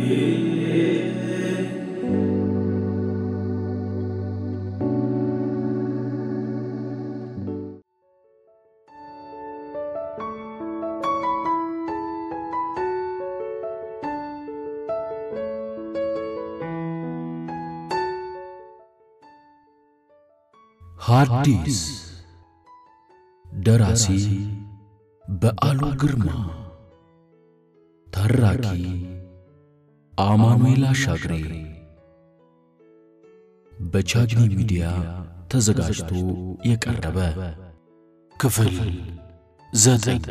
ሐዲስ ደራሲ በዓሉ ግርማ፣ ተራኪ አማኑኤል አሻግሬ፣ በቻግኒ ሚዲያ ተዘጋጅቶ የቀረበ ክፍል ዘጠኝ።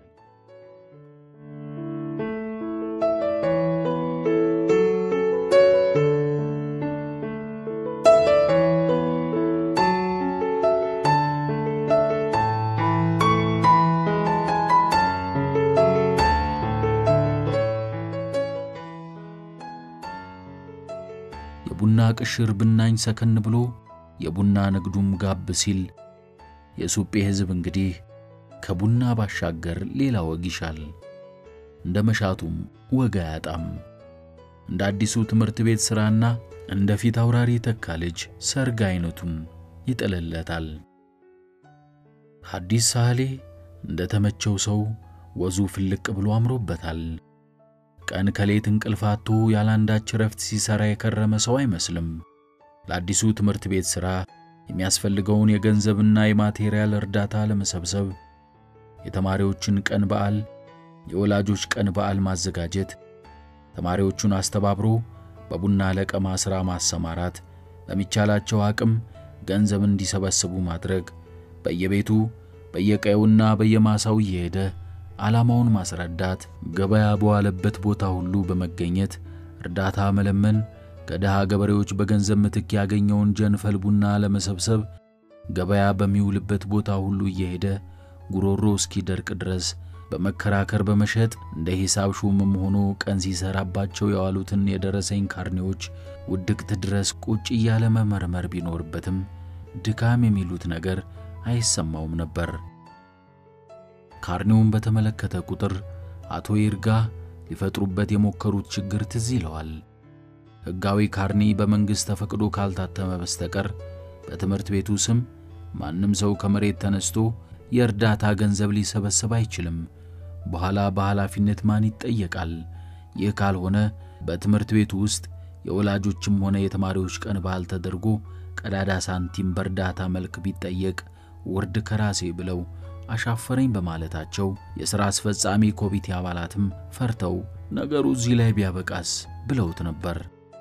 የቡና ቅሽር ብናኝ ሰከን ብሎ የቡና ንግዱም ጋብ ሲል የሱጴ ሕዝብ እንግዲህ ከቡና ባሻገር ሌላ ወግ ይሻል። እንደ መሻቱም ወግ አያጣም። እንደ አዲሱ ትምህርት ቤት ሥራና እንደ ፊት አውራሪ ተካ ልጅ ሰርግ አይነቱን ይጥልለታል። ሐዲስ ሳህሌ እንደ ተመቸው ሰው ወዙ ፍልቅ ብሎ አምሮበታል። ቀን ከሌት እንቅልፍ አጥቶ ያላንዳች ረፍት ሲሰራ የከረመ ሰው አይመስልም። ለአዲሱ ትምህርት ቤት ሥራ የሚያስፈልገውን የገንዘብና የማቴሪያል እርዳታ ለመሰብሰብ የተማሪዎችን ቀን በዓል፣ የወላጆች ቀን በዓል ማዘጋጀት፣ ተማሪዎቹን አስተባብሮ በቡና ለቀማ ሥራ ማሰማራት፣ በሚቻላቸው አቅም ገንዘብ እንዲሰበስቡ ማድረግ፣ በየቤቱ በየቀዩና በየማሳው እየሄደ ዓላማውን ማስረዳት፣ ገበያ በዋለበት ቦታ ሁሉ በመገኘት እርዳታ መለመን፣ ከድሃ ገበሬዎች በገንዘብ ምትክ ያገኘውን ጀንፈል ቡና ለመሰብሰብ ገበያ በሚውልበት ቦታ ሁሉ እየሄደ ጉሮሮ እስኪደርቅ ድረስ በመከራከር በመሸጥ እንደ ሂሳብ ሹምም ሆኖ ቀን ሲሰራባቸው የዋሉትን የደረሰኝ ካርኔዎች ውድቅት ድረስ ቁጭ እያለ መመርመር ቢኖርበትም ድካም የሚሉት ነገር አይሰማውም ነበር። ካርኔውን በተመለከተ ቁጥር አቶ ይርጋ ሊፈጥሩበት የሞከሩት ችግር ትዝ ይለዋል። ሕጋዊ ካርኒ በመንግሥት ተፈቅዶ ካልታተመ በስተቀር በትምህርት ቤቱ ስም ማንም ሰው ከመሬት ተነስቶ የእርዳታ ገንዘብ ሊሰበስብ አይችልም። በኋላ በኃላፊነት ማን ይጠየቃል? ይህ ካልሆነ በትምህርት ቤቱ ውስጥ የወላጆችም ሆነ የተማሪዎች ቀን በዓል ተደርጎ ቀዳዳ ሳንቲም በእርዳታ መልክ ቢጠየቅ ውርድ ከራሴ ብለው አሻፈረኝ በማለታቸው የሥራ አስፈጻሚ ኮሚቴ አባላትም ፈርተው ነገሩ እዚህ ላይ ቢያበቃስ ብለውት ነበር።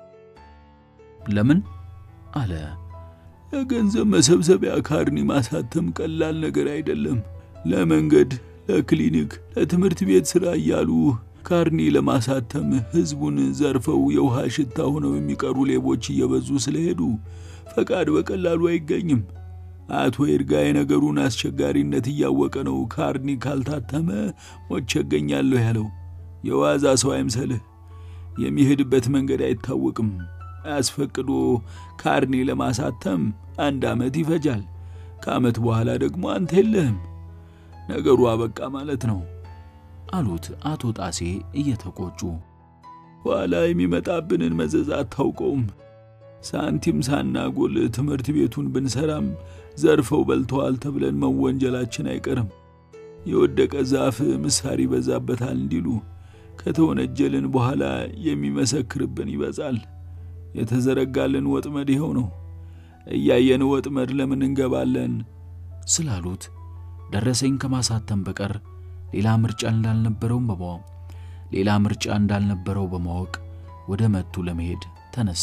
ለምን አለ። የገንዘብ መሰብሰቢያ ካርኒ ማሳተም ቀላል ነገር አይደለም። ለመንገድ፣ ለክሊኒክ፣ ለትምህርት ቤት ሥራ እያሉ ካርኒ ለማሳተም ሕዝቡን ዘርፈው የውሃ ሽታ ሆነው የሚቀሩ ሌቦች እየበዙ ስለሄዱ ፈቃድ በቀላሉ አይገኝም። አቶ ይርጋ የነገሩን አስቸጋሪነት እያወቀ ነው ካርኒ ካልታተመ ሞቼ እገኛለሁ ያለው። የዋዛ ሰው አይምሰልህ። የሚሄድበት መንገድ አይታወቅም። አስፈቅዶ ካርኒ ለማሳተም አንድ ዓመት ይፈጃል። ከዓመት በኋላ ደግሞ አንተ የለህም። ነገሩ አበቃ ማለት ነው አሉት አቶ ጣሴ እየተቆጩ። ኋላ የሚመጣብንን መዘዝ አታውቀውም። ሳንቲም ሳናጎል ትምህርት ቤቱን ብንሰራም ዘርፈው በልተዋል ተብለን መወንጀላችን አይቀርም። የወደቀ ዛፍ ምሳር ይበዛበታል እንዲሉ ከተወነጀልን በኋላ የሚመሰክርብን ይበዛል። የተዘረጋልን ወጥመድ ይኸው ነው። እያየን ወጥመድ ለምን እንገባለን ስላሉት ደረሰኝ ከማሳተም በቀር ሌላ ምርጫ እንዳልነበረው በማወቅ ሌላ ምርጫ እንዳልነበረው በማወቅ ወደ መቱ ለመሄድ ተነሳ።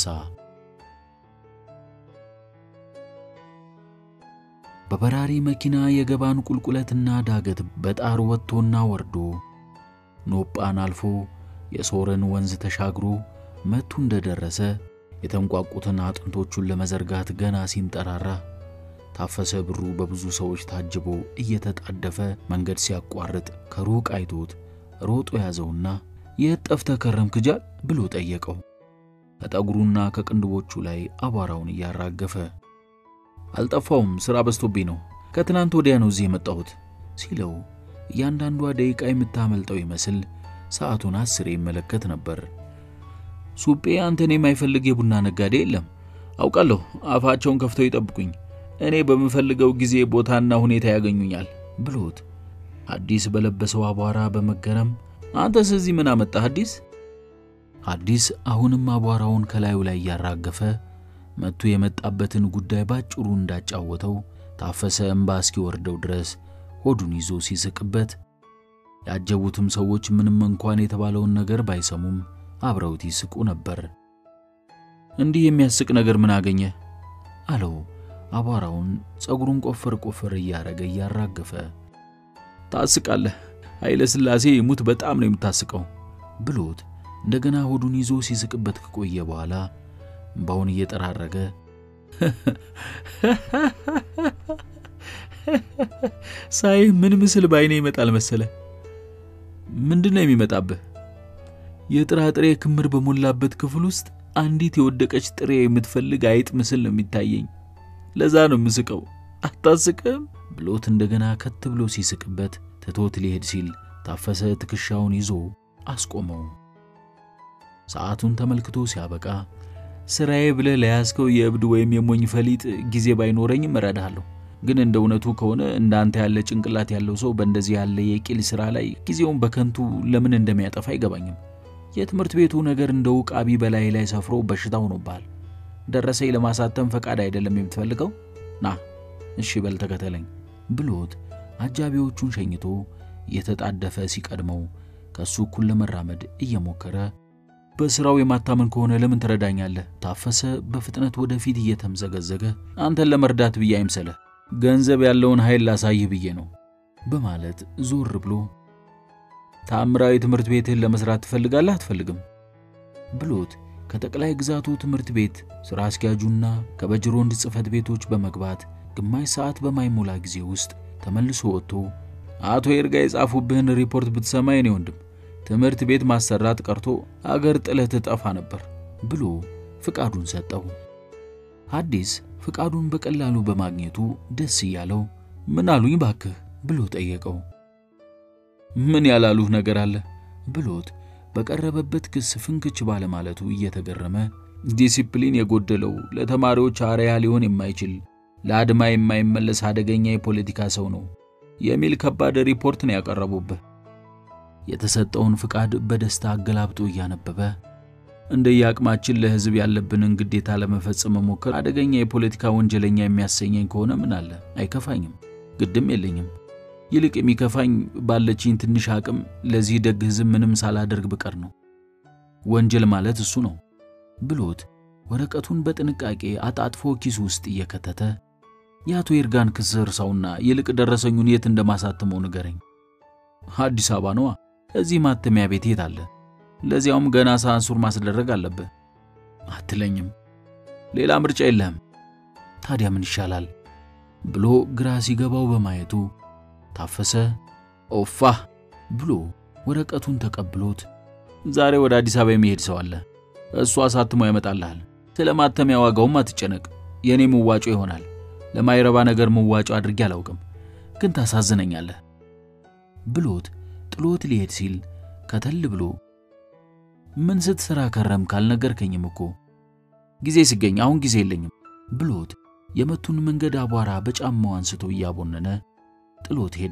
በበራሪ መኪና የገባን ቁልቁለትና ዳገት በጣር ወጥቶና ወርዶ ኖጳን አልፎ የሶረን ወንዝ ተሻግሮ መቱ እንደደረሰ የተንቋቁትን አጥንቶቹን ለመዘርጋት ገና ሲንጠራራ ታፈሰ ብሩ በብዙ ሰዎች ታጅቦ እየተጣደፈ መንገድ ሲያቋርጥ ከሩቅ አይቶት ሮጦ ያዘውና የት ጠፍተህ ከረምክ ጃል ብሎ ጠየቀው። ከጠጉሩና ከቅንድቦቹ ላይ አቧራውን እያራገፈ አልጠፋውም፣ ሥራ በዝቶብኝ ነው። ከትናንት ወዲያ ነው እዚህ የመጣሁት ሲለው እያንዳንዷ ደቂቃ የምታመልጠው ይመስል ሰዓቱን አስሬ ይመለከት ነበር። ሱጴ አንተን የማይፈልግ የቡና ነጋዴ የለም። አውቃለሁ። አፋቸውን ከፍተው ይጠብቁኝ፣ እኔ በምፈልገው ጊዜ ቦታና ሁኔታ ያገኙኛል ብሎት ሐዲስ በለበሰው አቧራ በመገረም አንተስ እዚህ ምን አመጣህ ሐዲስ? ሐዲስ አሁንም አቧራውን ከላዩ ላይ እያራገፈ መጥቶ የመጣበትን ጉዳይ ባጭሩ እንዳጫወተው ታፈሰ እምባ እስኪወርደው ድረስ ሆዱን ይዞ ሲስቅበት ያጀቡትም ሰዎች ምንም እንኳን የተባለውን ነገር ባይሰሙም አብረውት ይስቁ ነበር። እንዲህ የሚያስቅ ነገር ምን አገኘ? አለው አቧራውን ጸጉሩን ቆፈር ቆፈር እያረገ እያራገፈ። ታስቃለህ፣ ኃይለ ሥላሴ ይሙት በጣም ነው የምታስቀው ብሎት እንደገና ሆዱን ይዞ ሲስቅበት ከቆየ በኋላ እምባውን እየጠራረገ ሳይ ምን ምስል ባይኔ ይመጣል መሰለ? ምንድን ነው የሚመጣብህ? የጥራጥሬ ክምር በሞላበት ክፍል ውስጥ አንዲት የወደቀች ጥሬ የምትፈልግ አይጥ ምስል ነው የሚታየኝ። ለዛ ነው የምስቀው። አታስቅም? ብሎት እንደገና ከት ብሎ ሲስቅበት ትቶት ሊሄድ ሲል ታፈሰ ትከሻውን ይዞ አስቆመው። ሰዓቱን ተመልክቶ ሲያበቃ ስራዬ ብለህ ለያዝከው የእብድ ወይም የሞኝ ፈሊጥ ጊዜ ባይኖረኝም እረዳሃለሁ። ግን እንደ እውነቱ ከሆነ እንዳንተ ያለ ጭንቅላት ያለው ሰው በእንደዚህ ያለ የቂል ሥራ ላይ ጊዜውን በከንቱ ለምን እንደሚያጠፋ አይገባኝም። የትምህርት ቤቱ ነገር እንደ ውቃቢ በላይ ላይ ሰፍሮ በሽታ ሆኖብሃል። ደረሰኝ ለማሳተም ፈቃድ አይደለም የምትፈልገው? ና እሺ በል ተከተለኝ ብሎት አጃቢዎቹን ሸኝቶ እየተጣደፈ ሲቀድመው ከእሱ እኩል ለመራመድ እየሞከረ በሥራው የማታመን ከሆነ ለምን ትረዳኛለህ? ታፈሰ በፍጥነት ወደፊት እየተምዘገዘገ አንተን ለመርዳት ብዬ አይምሰለህ፣ ገንዘብ ያለውን ኃይል ላሳይህ ብዬ ነው በማለት ዞር ብሎ ታምራዊ ትምህርት ቤትህን ለመስራት ትፈልጋለህ አትፈልግም? ብሎት ከጠቅላይ ግዛቱ ትምህርት ቤት ሥራ አስኪያጁና ከበጅሮንድ ጽሕፈት ቤቶች በመግባት ግማሽ ሰዓት በማይሞላ ጊዜ ውስጥ ተመልሶ ወጥቶ አቶ ይርጋ የጻፉብህን ሪፖርት ብትሰማ የኔ ወንድም ትምህርት ቤት ማሰራት ቀርቶ አገር ጥለህ ትጠፋ ነበር ብሎ ፍቃዱን ሰጠው። ሐዲስ ፍቃዱን በቀላሉ በማግኘቱ ደስ እያለው ምን አሉኝ ባክህ ብሎ ጠየቀው። ምን ያላሉህ ነገር አለ ብሎት በቀረበበት ክስ ፍንክች ባለማለቱ እየተገረመ ዲሲፕሊን የጎደለው ለተማሪዎች አርያ ሊሆን የማይችል ለአድማ የማይመለስ አደገኛ የፖለቲካ ሰው ነው የሚል ከባድ ሪፖርት ነው ያቀረቡብህ። የተሰጠውን ፍቃድ በደስታ አገላብጦ እያነበበ እንደየአቅማችን ለሕዝብ ያለብንን ግዴታ ለመፈጸም መሞከር አደገኛ የፖለቲካ ወንጀለኛ የሚያሰኘኝ ከሆነ ምን አለ አይከፋኝም፣ ግድም የለኝም። ይልቅ የሚከፋኝ ባለችኝ ትንሽ አቅም ለዚህ ደግ ሕዝብ ምንም ሳላደርግ ብቀር ነው። ወንጀል ማለት እሱ ነው ብሎት ወረቀቱን በጥንቃቄ አጣጥፎ ኪሱ ውስጥ እየከተተ የአቶ ይርጋን ክስ እርሳውና ይልቅ ደረሰኙን የት እንደማሳትመው ንገረኝ። አዲስ አበባ ነዋ። እዚህ ማተሚያ ቤት የት አለ? ለዚያውም ገና ሳንሱር ማስደረግ አለብህ አትለኝም? ሌላ ምርጫ የለህም። ታዲያ ምን ይሻላል ብሎ ግራ ሲገባው በማየቱ ታፈሰ ኦፋ ብሎ ወረቀቱን ተቀብሎት ዛሬ ወደ አዲስ አበባ የሚሄድ ሰው አለ። እሱ አሳትሞ ያመጣልሃል። ስለ ማተሚያ ዋጋውም አትጨነቅ፣ የእኔ መዋጮ ይሆናል። ለማይረባ ነገር መዋጮ አድርጌ አላውቅም፣ ግን ታሳዝነኛለህ ብሎት ጥሎት ሊሄድ ሲል ከተል ብሎ ምን ስትሰራ ከረም ካልነገርከኝም እኮ ጊዜ ሲገኝ አሁን ጊዜ የለኝም ብሎት የመቱን መንገድ አቧራ በጫማው አንስቶ እያቦነነ ጥሎት ሄደ።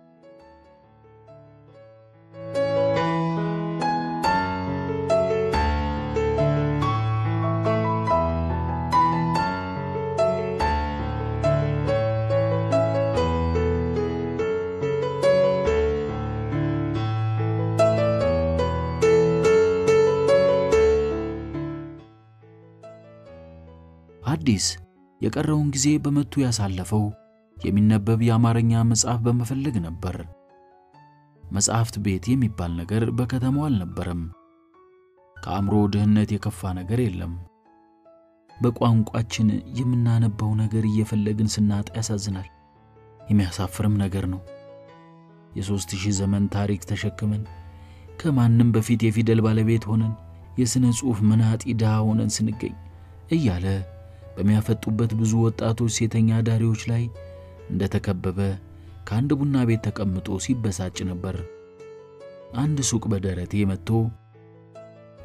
ሐዲስ የቀረውን ጊዜ በመቱ ያሳለፈው የሚነበብ የአማርኛ መጽሐፍ በመፈለግ ነበር። መጽሐፍት ቤት የሚባል ነገር በከተማው አልነበረም። ከአእምሮ ድህነት የከፋ ነገር የለም። በቋንቋችን የምናነበው ነገር እየፈለግን ስናጣ ያሳዝናል። የሚያሳፍርም ነገር ነው። የሦስት ሺህ ዘመን ታሪክ ተሸክመን ከማንም በፊት የፊደል ባለቤት ሆነን የሥነ ጽሑፍ መናጢ ድሃ ሆነን ስንገኝ እያለ በሚያፈጡበት ብዙ ወጣቶች ሴተኛ ዳሪዎች ላይ እንደተከበበ ከአንድ ቡና ቤት ተቀምጦ ሲበሳጭ ነበር። አንድ ሱቅ በደረቴ መጥቶ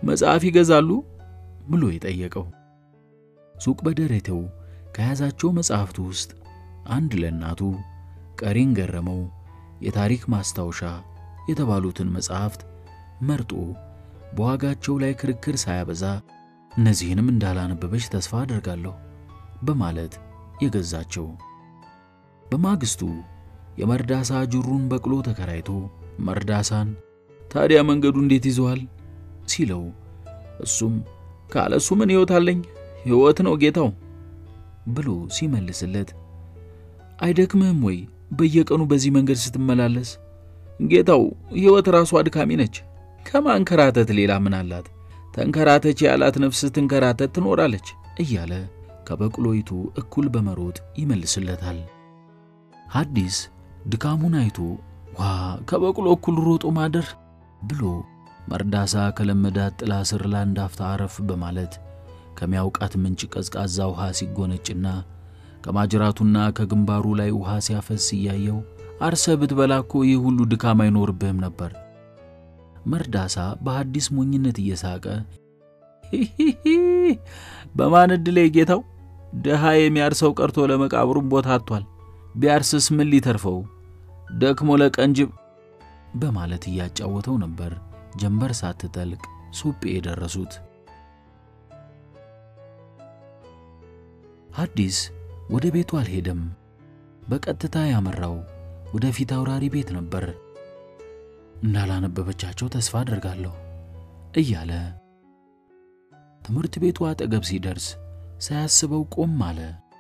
መጽሐፍ ይገዛሉ ብሎ የጠየቀው። ሱቅ በደረቴው ከያዛቸው መጽሐፍቱ ውስጥ አንድ ለእናቱ ቀሪን ገረመው፣ የታሪክ ማስታወሻ የተባሉትን መጽሐፍት መርጦ በዋጋቸው ላይ ክርክር ሳያበዛ እነዚህንም እንዳላነበበች ተስፋ አደርጋለሁ በማለት የገዛቸው። በማግስቱ የመርዳሳ ጅሩን በቅሎ ተከራይቶ መርዳሳን ታዲያ መንገዱ እንዴት ይዘዋል ሲለው እሱም ካለሱ ምን ሕይወት አለኝ ሕይወት ነው ጌታው ብሎ ሲመልስለት አይደክምህም ወይ በየቀኑ በዚህ መንገድ ስትመላለስ? ጌታው ሕይወት ራሷ አድካሚ ነች። ከማንከራተት ሌላ ምን አላት? ተንከራተች ያላት ነፍስ ትንከራተት ትኖራለች እያለ ከበቅሎይቱ እኩል በመሮጥ ይመልስለታል። ሐዲስ ድካሙን አይቶ ዋ ከበቅሎ እኩል ሮጦ ማደር ብሎ መርዳሳ ከለመዳት ጥላ ስር ለአንድ አፍታ አረፍ በማለት ከሚያውቃት ምንጭ ቀዝቃዛ ውሃ ሲጎነጭና ከማጅራቱና ከግንባሩ ላይ ውሃ ሲያፈስ እያየው አርሰ ብትበላ እኮ ይህ ሁሉ ድካም አይኖርብህም ነበር። መርዳሳ በሐዲስ ሞኝነት እየሳቀ ሂሂሂ በማን ዕድሌ ጌታው፣ ድሃ የሚያርሰው ቀርቶ ለመቃብሩም ቦታ አጥቷል። ቢያርስስ ምን ሊተርፈው ደክሞ ለቀንጅብ በማለት እያጫወተው ነበር። ጀንበር ሳትጠልቅ ሱጴ የደረሱት ሐዲስ ወደ ቤቱ አልሄደም። በቀጥታ ያመራው ወደ ፊት አውራሪ ቤት ነበር። እንዳላነበበቻቸው ተስፋ አደርጋለሁ እያለ ትምህርት ቤቱ አጠገብ ሲደርስ ሳያስበው ቆም አለ።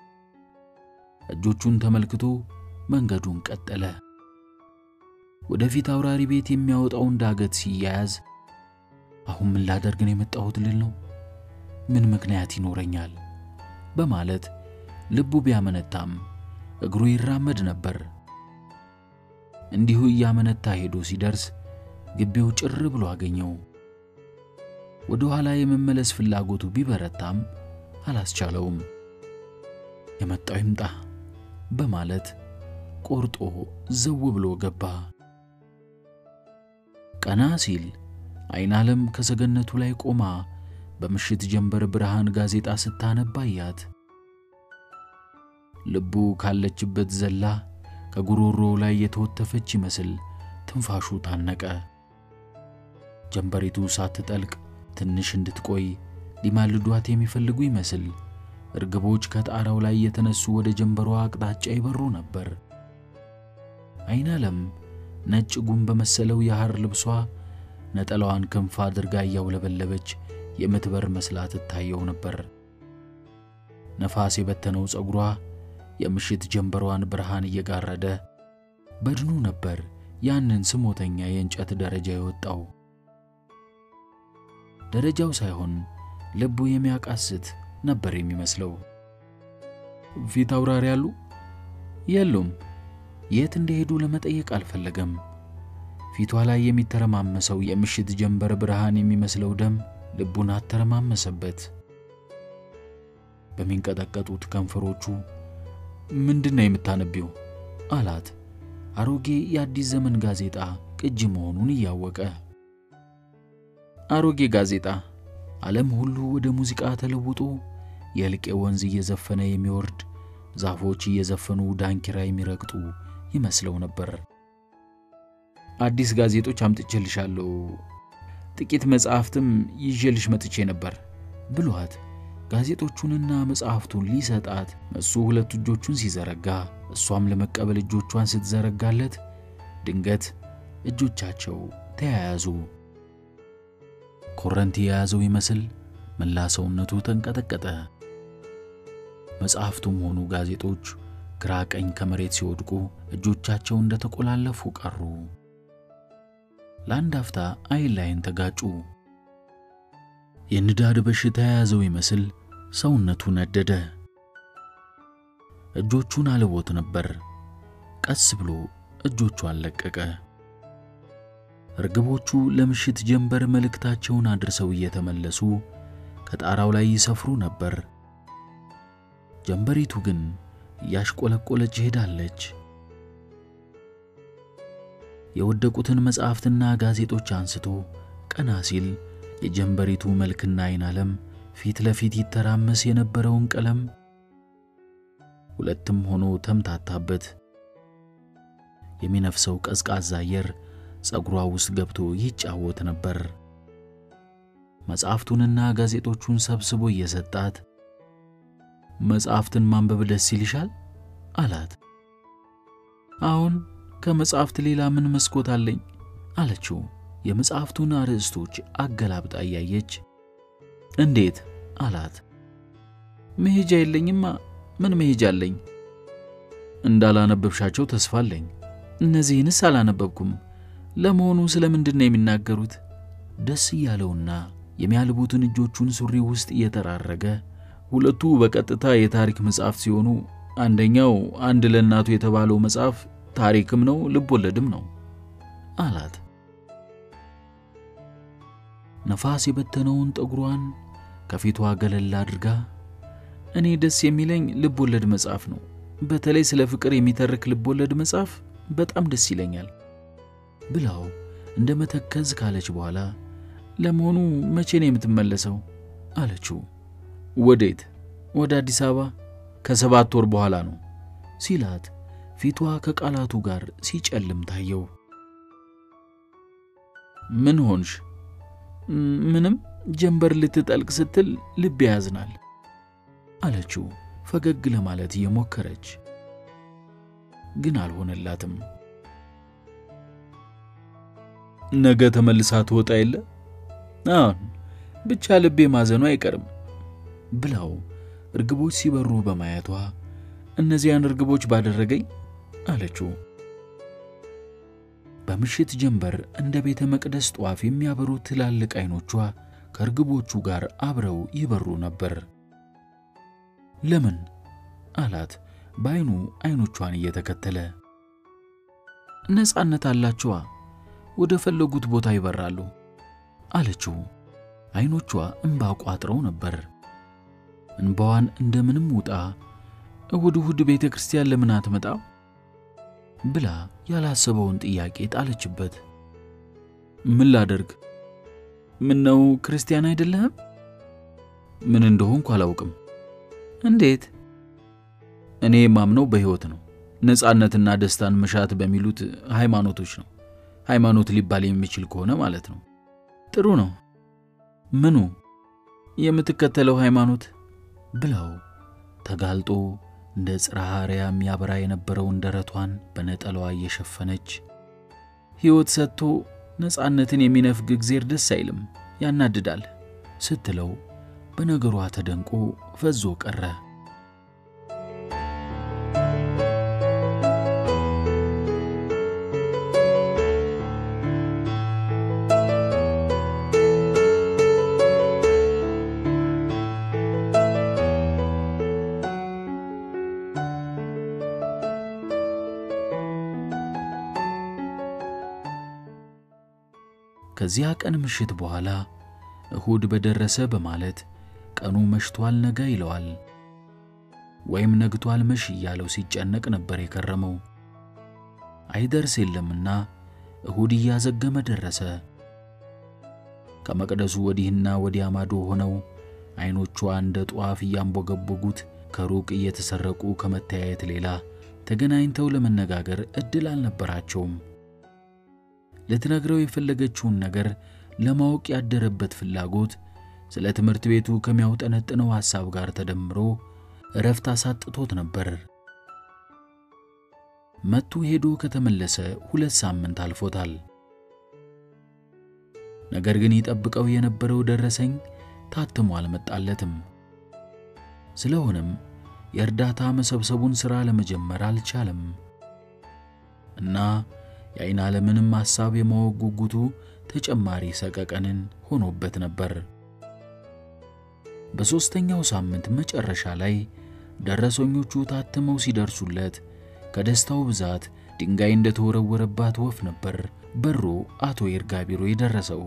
እጆቹን ተመልክቶ መንገዱን ቀጠለ። ወደ ፊት አውራሪ ቤት የሚያወጣውን ዳገት ሲያያዝ አሁን ምን ላደርግ ነው የመጣሁት ልል ነው? ምን ምክንያት ይኖረኛል? በማለት ልቡ ቢያመነታም እግሩ ይራመድ ነበር። እንዲሁ እያመነታ ሄዶ ሲደርስ ግቢው ጭር ብሎ አገኘው። ወደ ኋላ የመመለስ ፍላጎቱ ቢበረታም አላስቻለውም። የመጣው ይምጣ በማለት ቆርጦ ዘው ብሎ ገባ። ቀና ሲል አይን ዓለም ከሰገነቱ ላይ ቆማ በምሽት ጀንበር ብርሃን ጋዜጣ ስታነባ አያት። ልቡ ካለችበት ዘላ ከጉሮሮ ላይ የተወተፈች ይመስል ትንፋሹ ታነቀ። ጀንበሪቱ ሳትጠልቅ ትንሽ እንድትቆይ ሊማልዷት የሚፈልጉ ይመስል እርግቦች ከጣራው ላይ የተነሱ ወደ ጀንበሯ አቅጣጫ ይበሩ ነበር። አይን ዓለም ነጭ ጉም በመሰለው የሐር ልብሷ ነጠላዋን ክንፍ አድርጋ እያውለበለበች የምትበር መስላ ትታየው ነበር። ነፋስ የበተነው ጸጉሯ የምሽት ጀንበሯን ብርሃን እየጋረደ በድኑ ነበር ያንን ስሞተኛ የእንጨት ደረጃ የወጣው። ደረጃው ሳይሆን ልቡ የሚያቃስት ነበር የሚመስለው። ፊት አውራሪ አሉ? የሉም። የት እንደሄዱ ለመጠየቅ አልፈለገም። ፊቷ ላይ የሚተረማመሰው የምሽት ጀንበር ብርሃን የሚመስለው ደም ልቡን አተረማመሰበት። በሚንቀጠቀጡት ከንፈሮቹ ምንድን ነው የምታነቢው? አላት። አሮጌ የአዲስ ዘመን ጋዜጣ ቅጂ መሆኑን እያወቀ አሮጌ ጋዜጣ ዓለም ሁሉ ወደ ሙዚቃ ተለውጦ የልቄ ወንዝ እየዘፈነ የሚወርድ ዛፎች እየዘፈኑ ዳንኪራ የሚረግጡ ይመስለው ነበር። አዲስ ጋዜጦች አምጥቼልሻለሁ፣ ጥቂት መጽሐፍትም ይዤልሽ መጥቼ ነበር ብሏት ጋዜጦቹንና መጽሐፍቱን ሊሰጣት እሱ ሁለት እጆቹን ሲዘረጋ እሷም ለመቀበል እጆቿን ስትዘረጋለት ድንገት እጆቻቸው ተያያዙ። ኮረንቲ የያዘው ይመስል መላ ሰውነቱ ተንቀጠቀጠ። መጽሐፍቱም ሆኑ ጋዜጦች ግራ ቀኝ ከመሬት ሲወድቁ እጆቻቸው እንደተቆላለፉ ቀሩ። ለአንድ አፍታ አይን ላይን ተጋጩ። የንዳድ በሽታ የያዘው ይመስል ሰውነቱ ነደደ። እጆቹን አልቦት ነበር። ቀስ ብሎ እጆቿን ለቀቀ። እርግቦቹ ለምሽት ጀንበር መልእክታቸውን አድርሰው እየተመለሱ ከጣራው ላይ ይሰፍሩ ነበር። ጀንበሪቱ ግን እያሽቆለቆለች ሄዳለች። የወደቁትን መጽሐፍትና ጋዜጦች አንስቶ ቀና ሲል የጀንበሪቱ መልክና አይን ዓለም ፊት ለፊት ይተራመስ የነበረውን ቀለም ሁለትም ሆኖ ተምታታበት። የሚነፍሰው ቀዝቃዛ አየር ጸጉሯ ውስጥ ገብቶ ይጫወት ነበር። መጽሐፍቱንና ጋዜጦቹን ሰብስቦ እየሰጣት መጽሐፍትን ማንበብ ደስ ይልሻል አላት። አሁን ከመጽሐፍት ሌላ ምን መስኮት አለኝ አለችው። የመጽሐፍቱን አርዕስቶች አገላብጣ እያየች እንዴት አላት። መሄጃ የለኝማ። ምን መሄጃ አለኝ? እንዳላነበብሻቸው ተስፋ አለኝ። እነዚህንስ አላነበብኩም። ለመሆኑ ስለ ምንድን ነው የሚናገሩት? ደስ እያለውና የሚያልቡትን እጆቹን ሱሪ ውስጥ እየጠራረገ ሁለቱ በቀጥታ የታሪክ መጽሐፍ ሲሆኑ አንደኛው አንድ ለእናቱ የተባለው መጽሐፍ ታሪክም ነው ልብ ወለድም ነው አላት። ነፋስ የበተነውን ጠጉሯን ከፊቷ ገለል አድርጋ እኔ ደስ የሚለኝ ልብ ወለድ መጽሐፍ ነው። በተለይ ስለ ፍቅር የሚተርክ ልብ ወለድ መጽሐፍ በጣም ደስ ይለኛል ብላው እንደ መተከዝ ካለች በኋላ ለመሆኑ መቼ ነው የምትመለሰው? አለችው። ወዴት? ወደ አዲስ አበባ ከሰባት ወር በኋላ ነው ሲላት ፊቷ ከቃላቱ ጋር ሲጨልም ታየው። ምን ሆንሽ? ምንም ጀንበር ልትጠልቅ ስትል ልብ ያዝናል አለችው ፈገግ ለማለት እየሞከረች ግን አልሆነላትም። ነገ ተመልሳ ትወጣ የለ አሁን ብቻ ልቤ ማዘኑ አይቀርም ብላው እርግቦች ሲበሩ በማየቷ እነዚያን እርግቦች ባደረገኝ አለችው። በምሽት ጀንበር እንደ ቤተ መቅደስ ጧፍ የሚያበሩ ትላልቅ አይኖቿ ከእርግቦቹ ጋር አብረው ይበሩ ነበር። ለምን አላት በአይኑ አይኖቿን እየተከተለ። ነፃነት አላቸዋ፣ ወደ ፈለጉት ቦታ ይበራሉ አለችው። አይኖቿ እንባ ቋጥረው ነበር። እንባዋን እንደምንም ውጣ እሁድ እሁድ ቤተ ክርስቲያን ለምን አትመጣም ብላ ያላሰበውን ጥያቄ ጣለችበት። ምን ላደርግ? ምን ነው ክርስቲያን አይደለህም? ምን እንደሆንኩ አላውቅም። እንዴት? እኔ የማምነው በሕይወት ነው። ነፃነትና ደስታን መሻት በሚሉት ሃይማኖቶች ነው። ሃይማኖት ሊባል የሚችል ከሆነ ማለት ነው። ጥሩ ነው። ምኑ? የምትከተለው ሃይማኖት ብለው ተጋልጦ እንደ ጽርሐ አርያም የሚያበራ የነበረውን ደረቷን በነጠላዋ እየሸፈነች ሕይወት ሰጥቶ ነፃነትን የሚነፍግ እግዜር ደስ አይልም፣ ያናድዳል ስትለው በነገሯ ተደንቆ ፈዞ ቀረ። ከዚያ ቀን ምሽት በኋላ እሁድ በደረሰ በማለት ቀኑ መሽቷል ነገ ይለዋል፣ ወይም ነግቷል መሽ እያለው ሲጨነቅ ነበር የከረመው። አይደርስ የለምና እሁድ እያዘገመ ደረሰ። ከመቅደሱ ወዲህና ወዲያ ማዶ ሆነው ዐይኖቿ እንደ ጧፍ እያንቦገቦጉት ከሩቅ እየተሰረቁ ከመተያየት ሌላ ተገናኝተው ለመነጋገር ዕድል አልነበራቸውም። ልትነግረው የፈለገችውን ነገር ለማወቅ ያደረበት ፍላጎት ስለ ትምህርት ቤቱ ከሚያውጠነጥነው ሐሳብ ጋር ተደምሮ እረፍት አሳጥቶት ነበር። መቱ ሄዶ ከተመለሰ ሁለት ሳምንት አልፎታል። ነገር ግን ይጠብቀው የነበረው ደረሰኝ ታትሞ አልመጣለትም። ስለሆነም የእርዳታ መሰብሰቡን ሥራ ለመጀመር አልቻለም እና የዓይን ዓለምንም ሐሳብ የማወቅ ጉጉቱ ተጨማሪ ሰቀቀንን ሆኖበት ነበር። በሦስተኛው ሳምንት መጨረሻ ላይ ደረሰኞቹ ታትመው ሲደርሱለት ከደስታው ብዛት ድንጋይ እንደተወረወረባት ወፍ ነበር በሮ አቶ ይርጋ ቢሮ የደረሰው።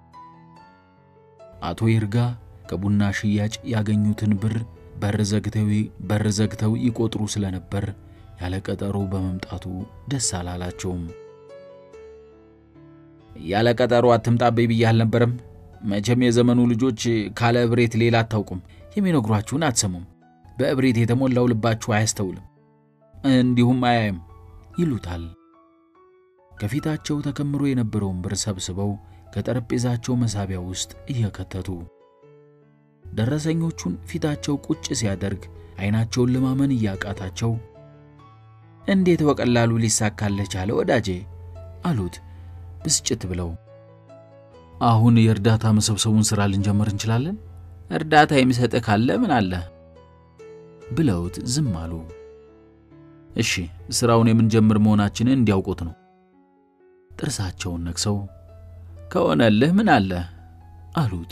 አቶ ይርጋ ከቡና ሽያጭ ያገኙትን ብር በር ዘግተው በር ዘግተው ይቆጥሩ ስለነበር ያለ ቀጠሮ በመምጣቱ ደስ አላላቸውም። ያለ ቀጠሮ አትምጣብኝ ብዬ አልነበረም? መቼም የዘመኑ ልጆች ካለ እብሬት ሌላ አታውቁም። የሚነግሯችሁን አትሰሙም። በእብሬት የተሞላው ልባችሁ አያስተውልም፣ እንዲሁም አያይም ይሉታል። ከፊታቸው ተከምሮ የነበረውን ብር ሰብስበው ከጠረጴዛቸው መሳቢያ ውስጥ እየከተቱ ደረሰኞቹን ፊታቸው ቁጭ ሲያደርግ ዓይናቸውን ለማመን እያቃታቸው እንዴት በቀላሉ ሊሳካልህ ቻለ ወዳጄ አሉት ብስጭት ብለው። አሁን የእርዳታ መሰብሰቡን ሥራ ልንጀምር እንችላለን። እርዳታ የሚሰጥህ ካለ ምን አለ ብለውት ዝም አሉ። እሺ ሥራውን የምንጀምር መሆናችንን እንዲያውቁት ነው። ጥርሳቸውን ነክሰው ከሆነልህ ምን አለ አሉት።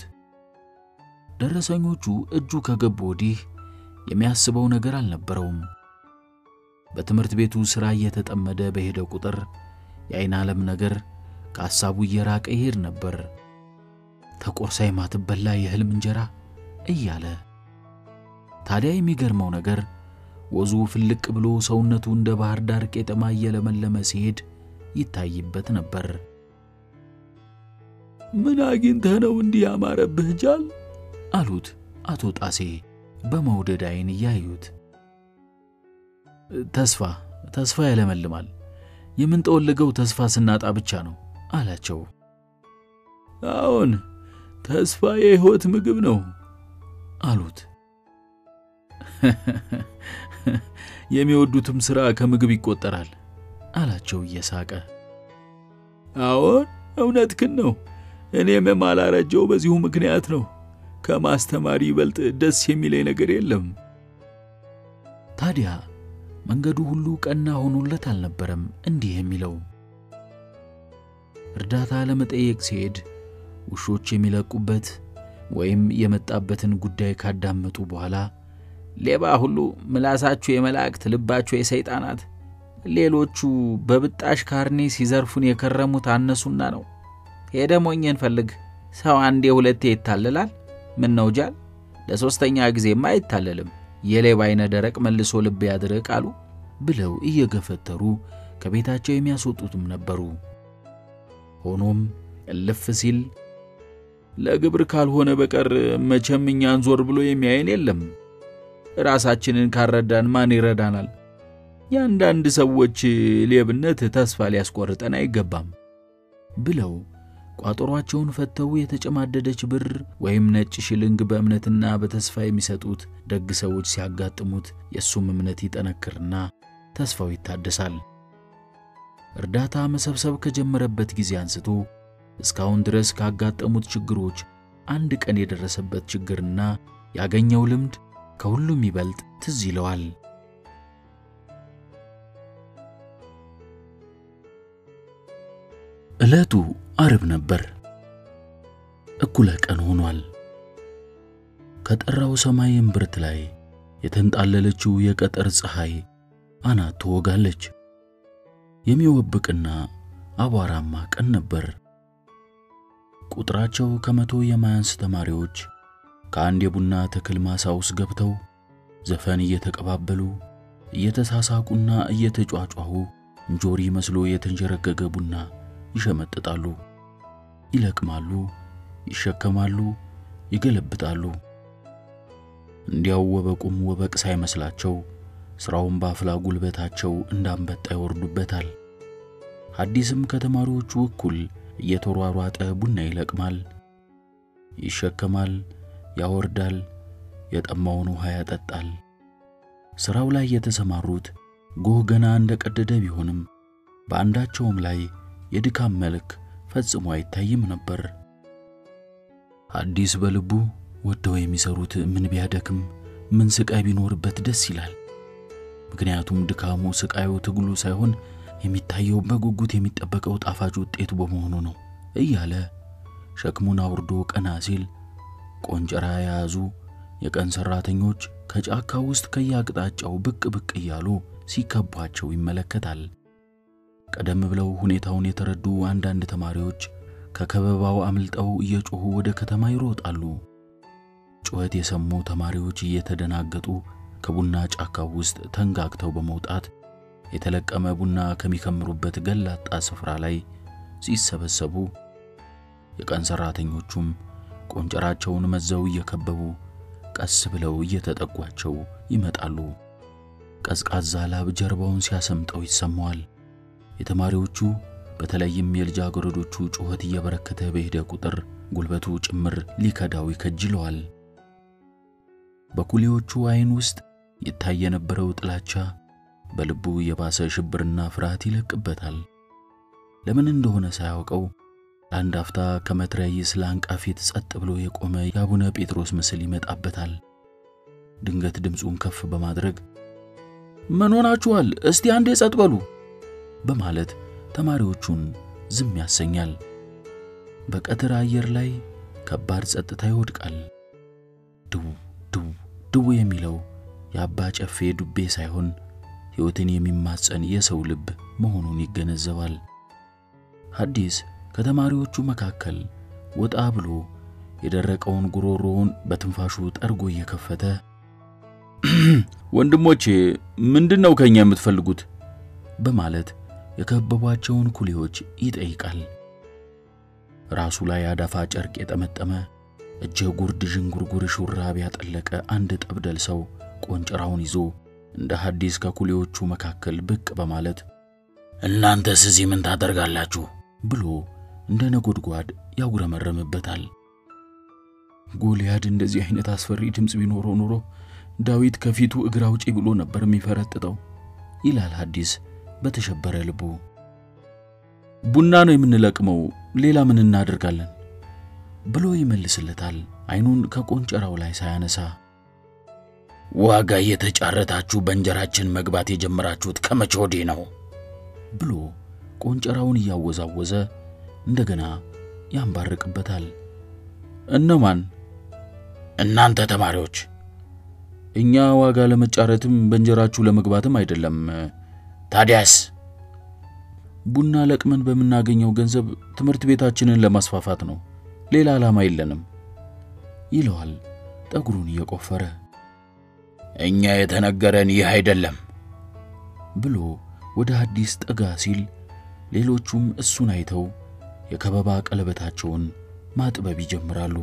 ደረሰኞቹ እጁ ከገቡ ወዲህ የሚያስበው ነገር አልነበረውም። በትምህርት ቤቱ ሥራ እየተጠመደ በሄደ ቁጥር የዓይን ዓለም ነገር ከሐሳቡ እየራቀ ይሄድ ነበር። ተቆርሳ የማትበላ የሕልም እንጀራ እያለ ታዲያ የሚገርመው ነገር ወዙ ፍልቅ ብሎ ሰውነቱ እንደ ባህር ዳር ቄጠማ እየለመለመ ሲሄድ ይታይበት ነበር። ምን አግኝተህ ነው እንዲህ ያማረብህ ጃል? አሉት አቶ ጣሴ በመውደድ ዓይን እያዩት። ተስፋ ተስፋ ያለመልማል። የምንጠወልገው ተስፋ ስናጣ ብቻ ነው አላቸው። አዎን ተስፋ የሕይወት ምግብ ነው አሉት። የሚወዱትም ሥራ ከምግብ ይቆጠራል አላቸው እየሳቀ። አዎን እውነትህን ነው። እኔም የማላረጀው በዚሁ ምክንያት ነው። ከማስተማሪ ይበልጥ ደስ የሚለኝ ነገር የለም። ታዲያ መንገዱ ሁሉ ቀና ሆኖለት አልነበረም እንዲህ የሚለው። እርዳታ ለመጠየቅ ሲሄድ ውሾች የሚለቁበት ወይም የመጣበትን ጉዳይ ካዳመጡ በኋላ ሌባ ሁሉ ምላሳችሁ የመላእክት ልባችሁ የሰይጣናት፣ ሌሎቹ በብጣሽ ካርኔ ሲዘርፉን የከረሙት አነሱና ነው። ሄደ ሞኝን ፈልግ። ሰው አንዴ ሁለቴ ይታለላል። ምን ነው ጃል፣ ለሦስተኛ ጊዜማ አይታለልም። የሌባ አይነ ደረቅ መልሶ ልብ ያድርቅ አሉ ብለው እየገፈተሩ ከቤታቸው የሚያስወጡትም ነበሩ። ሆኖም እልፍ ሲል ለግብር ካልሆነ በቀር መቼም እኛን ዞር ብሎ የሚያየን የለም። ራሳችንን ካረዳን ማን ይረዳናል? የአንዳንድ ሰዎች ሌብነት ተስፋ ሊያስቆርጠን አይገባም ብለው ቋጠሯቸውን ፈተው የተጨማደደች ብር ወይም ነጭ ሽልንግ በእምነትና በተስፋ የሚሰጡት ደግ ሰዎች ሲያጋጥሙት የእሱም እምነት ይጠነክርና ተስፋው ይታደሳል። እርዳታ መሰብሰብ ከጀመረበት ጊዜ አንስቶ እስካሁን ድረስ ካጋጠሙት ችግሮች አንድ ቀን የደረሰበት ችግርና ያገኘው ልምድ ከሁሉም ይበልጥ ትዝ ይለዋል። ዕለቱ አርብ ነበር። እኩለ ቀን ሆኗል። ከጠራው ሰማይ እምብርት ላይ የተንጣለለችው የቀጠር ፀሐይ አናት ትወጋለች። የሚወብቅና አቧራማ ቀን ነበር። ቁጥራቸው ከመቶ የማያንስ ተማሪዎች ከአንድ የቡና ተክል ማሳ ውስጥ ገብተው ዘፈን እየተቀባበሉ እየተሳሳቁና እየተጯጯሁ እንጆሪ መስሎ የተንዠረገገ ቡና ይሸመጥጣሉ፣ ይለቅማሉ፣ ይሸከማሉ፣ ይገለብጣሉ። እንዲያው ወበቁም ወበቅ ሳይመስላቸው ሥራውን በአፍላ ጉልበታቸው እንዳንበጣ ይወርዱበታል። ሐዲስም ከተማሪዎቹ እኩል እየተሯሯጠ ቡና ይለቅማል፣ ይሸከማል፣ ያወርዳል፣ የጠማውን ውሃ ያጠጣል። ሥራው ላይ የተሰማሩት ጎህ ገና እንደቀደደ ቢሆንም በአንዳቸውም ላይ የድካም መልክ ፈጽሞ አይታይም ነበር። ሐዲስ በልቡ ወደው የሚሰሩት ምን ቢያደክም ምን ስቃይ ቢኖርበት ደስ ይላል። ምክንያቱም ድካሙ፣ ስቃዩ፣ ትግሉ ሳይሆን የሚታየው በጉጉት የሚጠበቀው ጣፋጭ ውጤቱ በመሆኑ ነው እያለ ሸክሙን አውርዶ ቀና ሲል ቆንጨራ የያዙ የቀን ሠራተኞች ከጫካ ውስጥ ከየአቅጣጫው ብቅ ብቅ እያሉ ሲከቧቸው ይመለከታል። ቀደም ብለው ሁኔታውን የተረዱ አንዳንድ ተማሪዎች ከከበባው አምልጠው እየጮኹ ወደ ከተማ ይሮጣሉ። ጩኸት የሰሙ ተማሪዎች እየተደናገጡ ከቡና ጫካው ውስጥ ተንጋግተው በመውጣት የተለቀመ ቡና ከሚከምሩበት ገላጣ ስፍራ ላይ ሲሰበሰቡ የቀን ሠራተኞቹም ቆንጨራቸውን መዘው እየከበቡ ቀስ ብለው እየተጠጓቸው ይመጣሉ። ቀዝቃዛ ላብ ጀርባውን ሲያሰምጠው ይሰማዋል። የተማሪዎቹ በተለይም የልጃገረዶቹ ጩኸት እየበረከተ በሄደ ቁጥር ጉልበቱ ጭምር ሊከዳው ይከጅለዋል። በኩሌዎቹ ዓይን ውስጥ ይታይ የነበረው ጥላቻ በልቡ የባሰ ሽብርና ፍርሃት ይለቅበታል። ለምን እንደሆነ ሳያውቀው ለአንድ አፍታ ከመትረየስ ላንቃ ፊት ጸጥ ብሎ የቆመ የአቡነ ጴጥሮስ ምስል ይመጣበታል። ድንገት ድምፁን ከፍ በማድረግ ምን ሆናችኋል? እስቲ አንዴ ጸጥ በሉ በማለት ተማሪዎቹን ዝም ያሰኛል። በቀትር አየር ላይ ከባድ ጸጥታ ይወድቃል። ድው ድው ድው የሚለው የአባ ጨፌ ዱቤ ሳይሆን ሕይወትን የሚማጸን የሰው ልብ መሆኑን ይገነዘባል። ሐዲስ ከተማሪዎቹ መካከል ወጣ ብሎ የደረቀውን ጉሮሮውን በትንፋሹ ጠርጎ እየከፈተ ወንድሞቼ ምንድን ነው ከኛ የምትፈልጉት? በማለት የከበቧቸውን ኩሌዎች ይጠይቃል። ራሱ ላይ አዳፋ ጨርቅ የጠመጠመ እጀ ጉርድ ዥንጉርጉር ሹራብ ያጠለቀ አንድ ጠብደል ሰው ቆንጨራውን ይዞ እንደ ሐዲስ ከኩሌዎቹ መካከል ብቅ በማለት እናንተስ እዚህ ምን ታደርጋላችሁ? ብሎ እንደ ነጎድጓድ ያጉረመረምበታል። ጎልያድ እንደዚህ አይነት አስፈሪ ድምፅ ቢኖረው ኖሮ ዳዊት ከፊቱ እግር አውጪ ብሎ ነበር የሚፈረጥጠው ይላል ሐዲስ በተሸበረ ልቡ። ቡና ነው የምንለቅመው፣ ሌላ ምን እናደርጋለን? ብሎ ይመልስለታል፣ አይኑን ከቆንጨራው ላይ ሳያነሳ። ዋጋ እየተጫረታችሁ በእንጀራችን መግባት የጀመራችሁት ከመቼ ወዲህ ነው? ብሎ ቆንጨራውን እያወዛወዘ እንደገና ያንባርቅበታል። እነማን? እናንተ ተማሪዎች። እኛ ዋጋ ለመጫረትም በእንጀራችሁ ለመግባትም አይደለም። ታዲያስ? ቡና ለቅመን በምናገኘው ገንዘብ ትምህርት ቤታችንን ለማስፋፋት ነው። ሌላ ዓላማ የለንም ይለዋል ጠጉሩን እየቆፈረ። እኛ የተነገረን ይህ አይደለም ብሎ ወደ ሐዲስ ጠጋ ሲል ሌሎቹም እሱን አይተው የከበባ ቀለበታቸውን ማጥበብ ይጀምራሉ።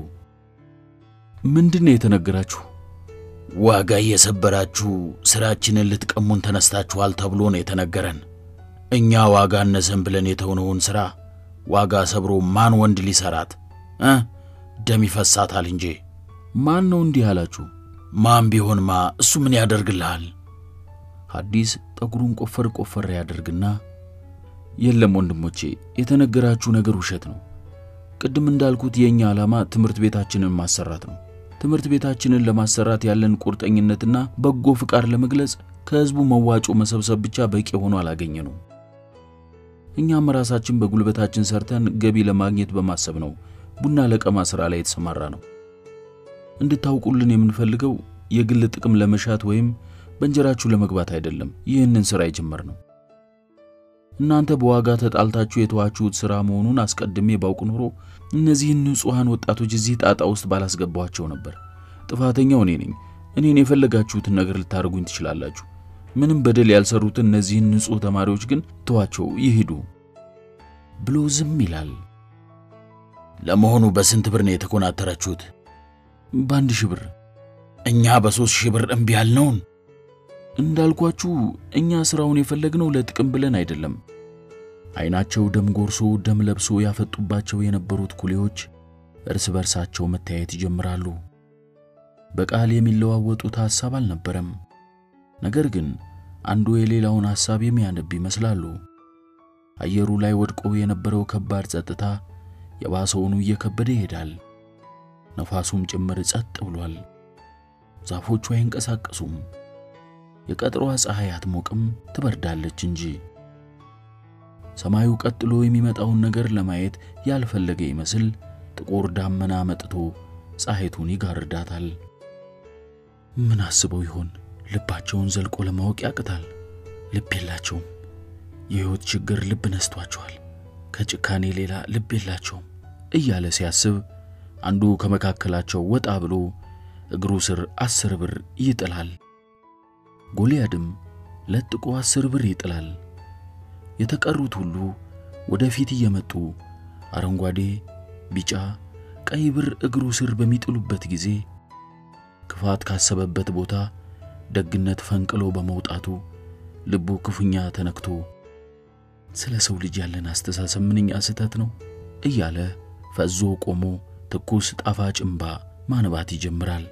ምንድን ነው የተነገራችሁ? ዋጋ እየሰበራችሁ ሥራችንን ልትቀሙን ተነስታችኋል ተብሎ ነው የተነገረን። እኛ ዋጋ እነሰን ብለን የተውነውን ሥራ ዋጋ ሰብሮ ማን ወንድ ሊሰራት እ ደም ይፈሳታል እንጂ። ማን ነው እንዲህ አላችሁ? ማን ቢሆንማ እሱ ምን ያደርግልሃል? ሐዲስ ጠጉሩን ቆፈር ቆፈር ያደርግና የለም ወንድሞቼ፣ የተነገራችሁ ነገር ውሸት ነው። ቅድም እንዳልኩት የእኛ ዓላማ ትምህርት ቤታችንን ማሰራት ነው። ትምህርት ቤታችንን ለማሰራት ያለን ቁርጠኝነትና በጎ ፍቃድ ለመግለጽ ከሕዝቡ መዋጮ መሰብሰብ ብቻ በቂ ሆኖ አላገኘ ነው። እኛም ራሳችን በጉልበታችን ሰርተን ገቢ ለማግኘት በማሰብ ነው ቡና ለቀማ ሥራ ላይ የተሰማራ ነው። እንድታውቁልን የምንፈልገው የግል ጥቅም ለመሻት ወይም በእንጀራችሁ ለመግባት አይደለም ይህንን ሥራ የጀመርነው። እናንተ በዋጋ ተጣልታችሁ የተዋችሁት ሥራ መሆኑን አስቀድሜ ባውቅ ኖሮ እነዚህን ንጹሐን ወጣቶች እዚህ ጣጣ ውስጥ ባላስገባኋቸው ነበር። ጥፋተኛው እኔ ነኝ። እኔን የፈለጋችሁትን ነገር ልታደርጉኝ ትችላላችሁ። ምንም በደል ያልሰሩትን እነዚህን ንጹሕ ተማሪዎች ግን ተዋቸው ይሂዱ ብሎ ዝም ይላል። ለመሆኑ በስንት ብር ነው የተኮናተራችሁት? በአንድ ሺህ ብር። እኛ በሦስት ሺህ ብር እምቢ ያልነውን እንዳልኳችሁ እኛ ሥራውን የፈለግነው ለጥቅም ብለን አይደለም። ዓይናቸው ደም ጎርሶ ደም ለብሶ ያፈጡባቸው የነበሩት ኩሌዎች እርስ በርሳቸው መተያየት ይጀምራሉ። በቃል የሚለዋወጡት ሐሳብ አልነበረም። ነገር ግን አንዱ የሌላውን ሐሳብ የሚያነብ ይመስላሉ። አየሩ ላይ ወድቆ የነበረው ከባድ ጸጥታ የባሰውኑ እየከበደ ይሄዳል። ነፋሱም ጭምር ጸጥ ብሏል። ዛፎቹ አይንቀሳቀሱም። የቀጥሯ ፀሐይ አትሞቅም፣ ትበርዳለች እንጂ። ሰማዩ ቀጥሎ የሚመጣውን ነገር ለማየት ያልፈለገ ይመስል ጥቁር ዳመና መጥቶ ፀሐይቱን ይጋርዳታል። ምን አስበው ይሆን? ልባቸውን ዘልቆ ለማወቅ ያቅታል። ልብ የላቸውም። የሕይወት ችግር ልብ ነስቷቸዋል። ከጭካኔ ሌላ ልብ የላቸውም እያለ ሲያስብ አንዱ ከመካከላቸው ወጣ ብሎ እግሩ ስር አስር ብር ይጥላል። ጎልያድም ለጥቆ አስር ብር ይጥላል። የተቀሩት ሁሉ ወደፊት እየመጡ አረንጓዴ፣ ቢጫ፣ ቀይ ብር እግሩ ስር በሚጥሉበት ጊዜ ክፋት ካሰበበት ቦታ ደግነት ፈንቅሎ በመውጣቱ ልቡ ክፉኛ ተነክቶ ስለ ሰው ልጅ ያለን አስተሳሰብ ምንኛ ስህተት ነው እያለ ፈዞ ቆሞ ትኩስ ጣፋጭ እምባ ማንባት ይጀምራል።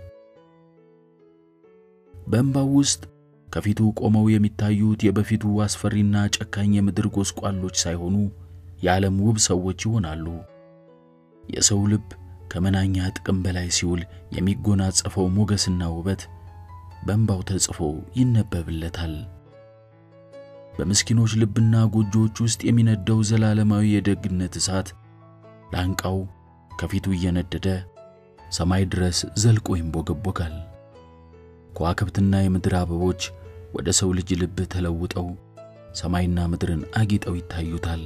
በእምባው ውስጥ ከፊቱ ቆመው የሚታዩት የበፊቱ አስፈሪና ጨካኝ የምድር ጎስቋሎች ሳይሆኑ የዓለም ውብ ሰዎች ይሆናሉ። የሰው ልብ ከመናኛ ጥቅም በላይ ሲውል የሚጎናጸፈው ሞገስና ውበት በእምባው ተጽፎ ይነበብለታል። በምስኪኖች ልብና ጎጆዎች ውስጥ የሚነደው ዘላለማዊ የደግነት እሳት ላንቃው ከፊቱ እየነደደ ሰማይ ድረስ ዘልቆ ይንቦገቦጋል። ከዋክብትና የምድር አበቦች ወደ ሰው ልጅ ልብ ተለውጠው ሰማይና ምድርን አጊጠው ይታዩታል።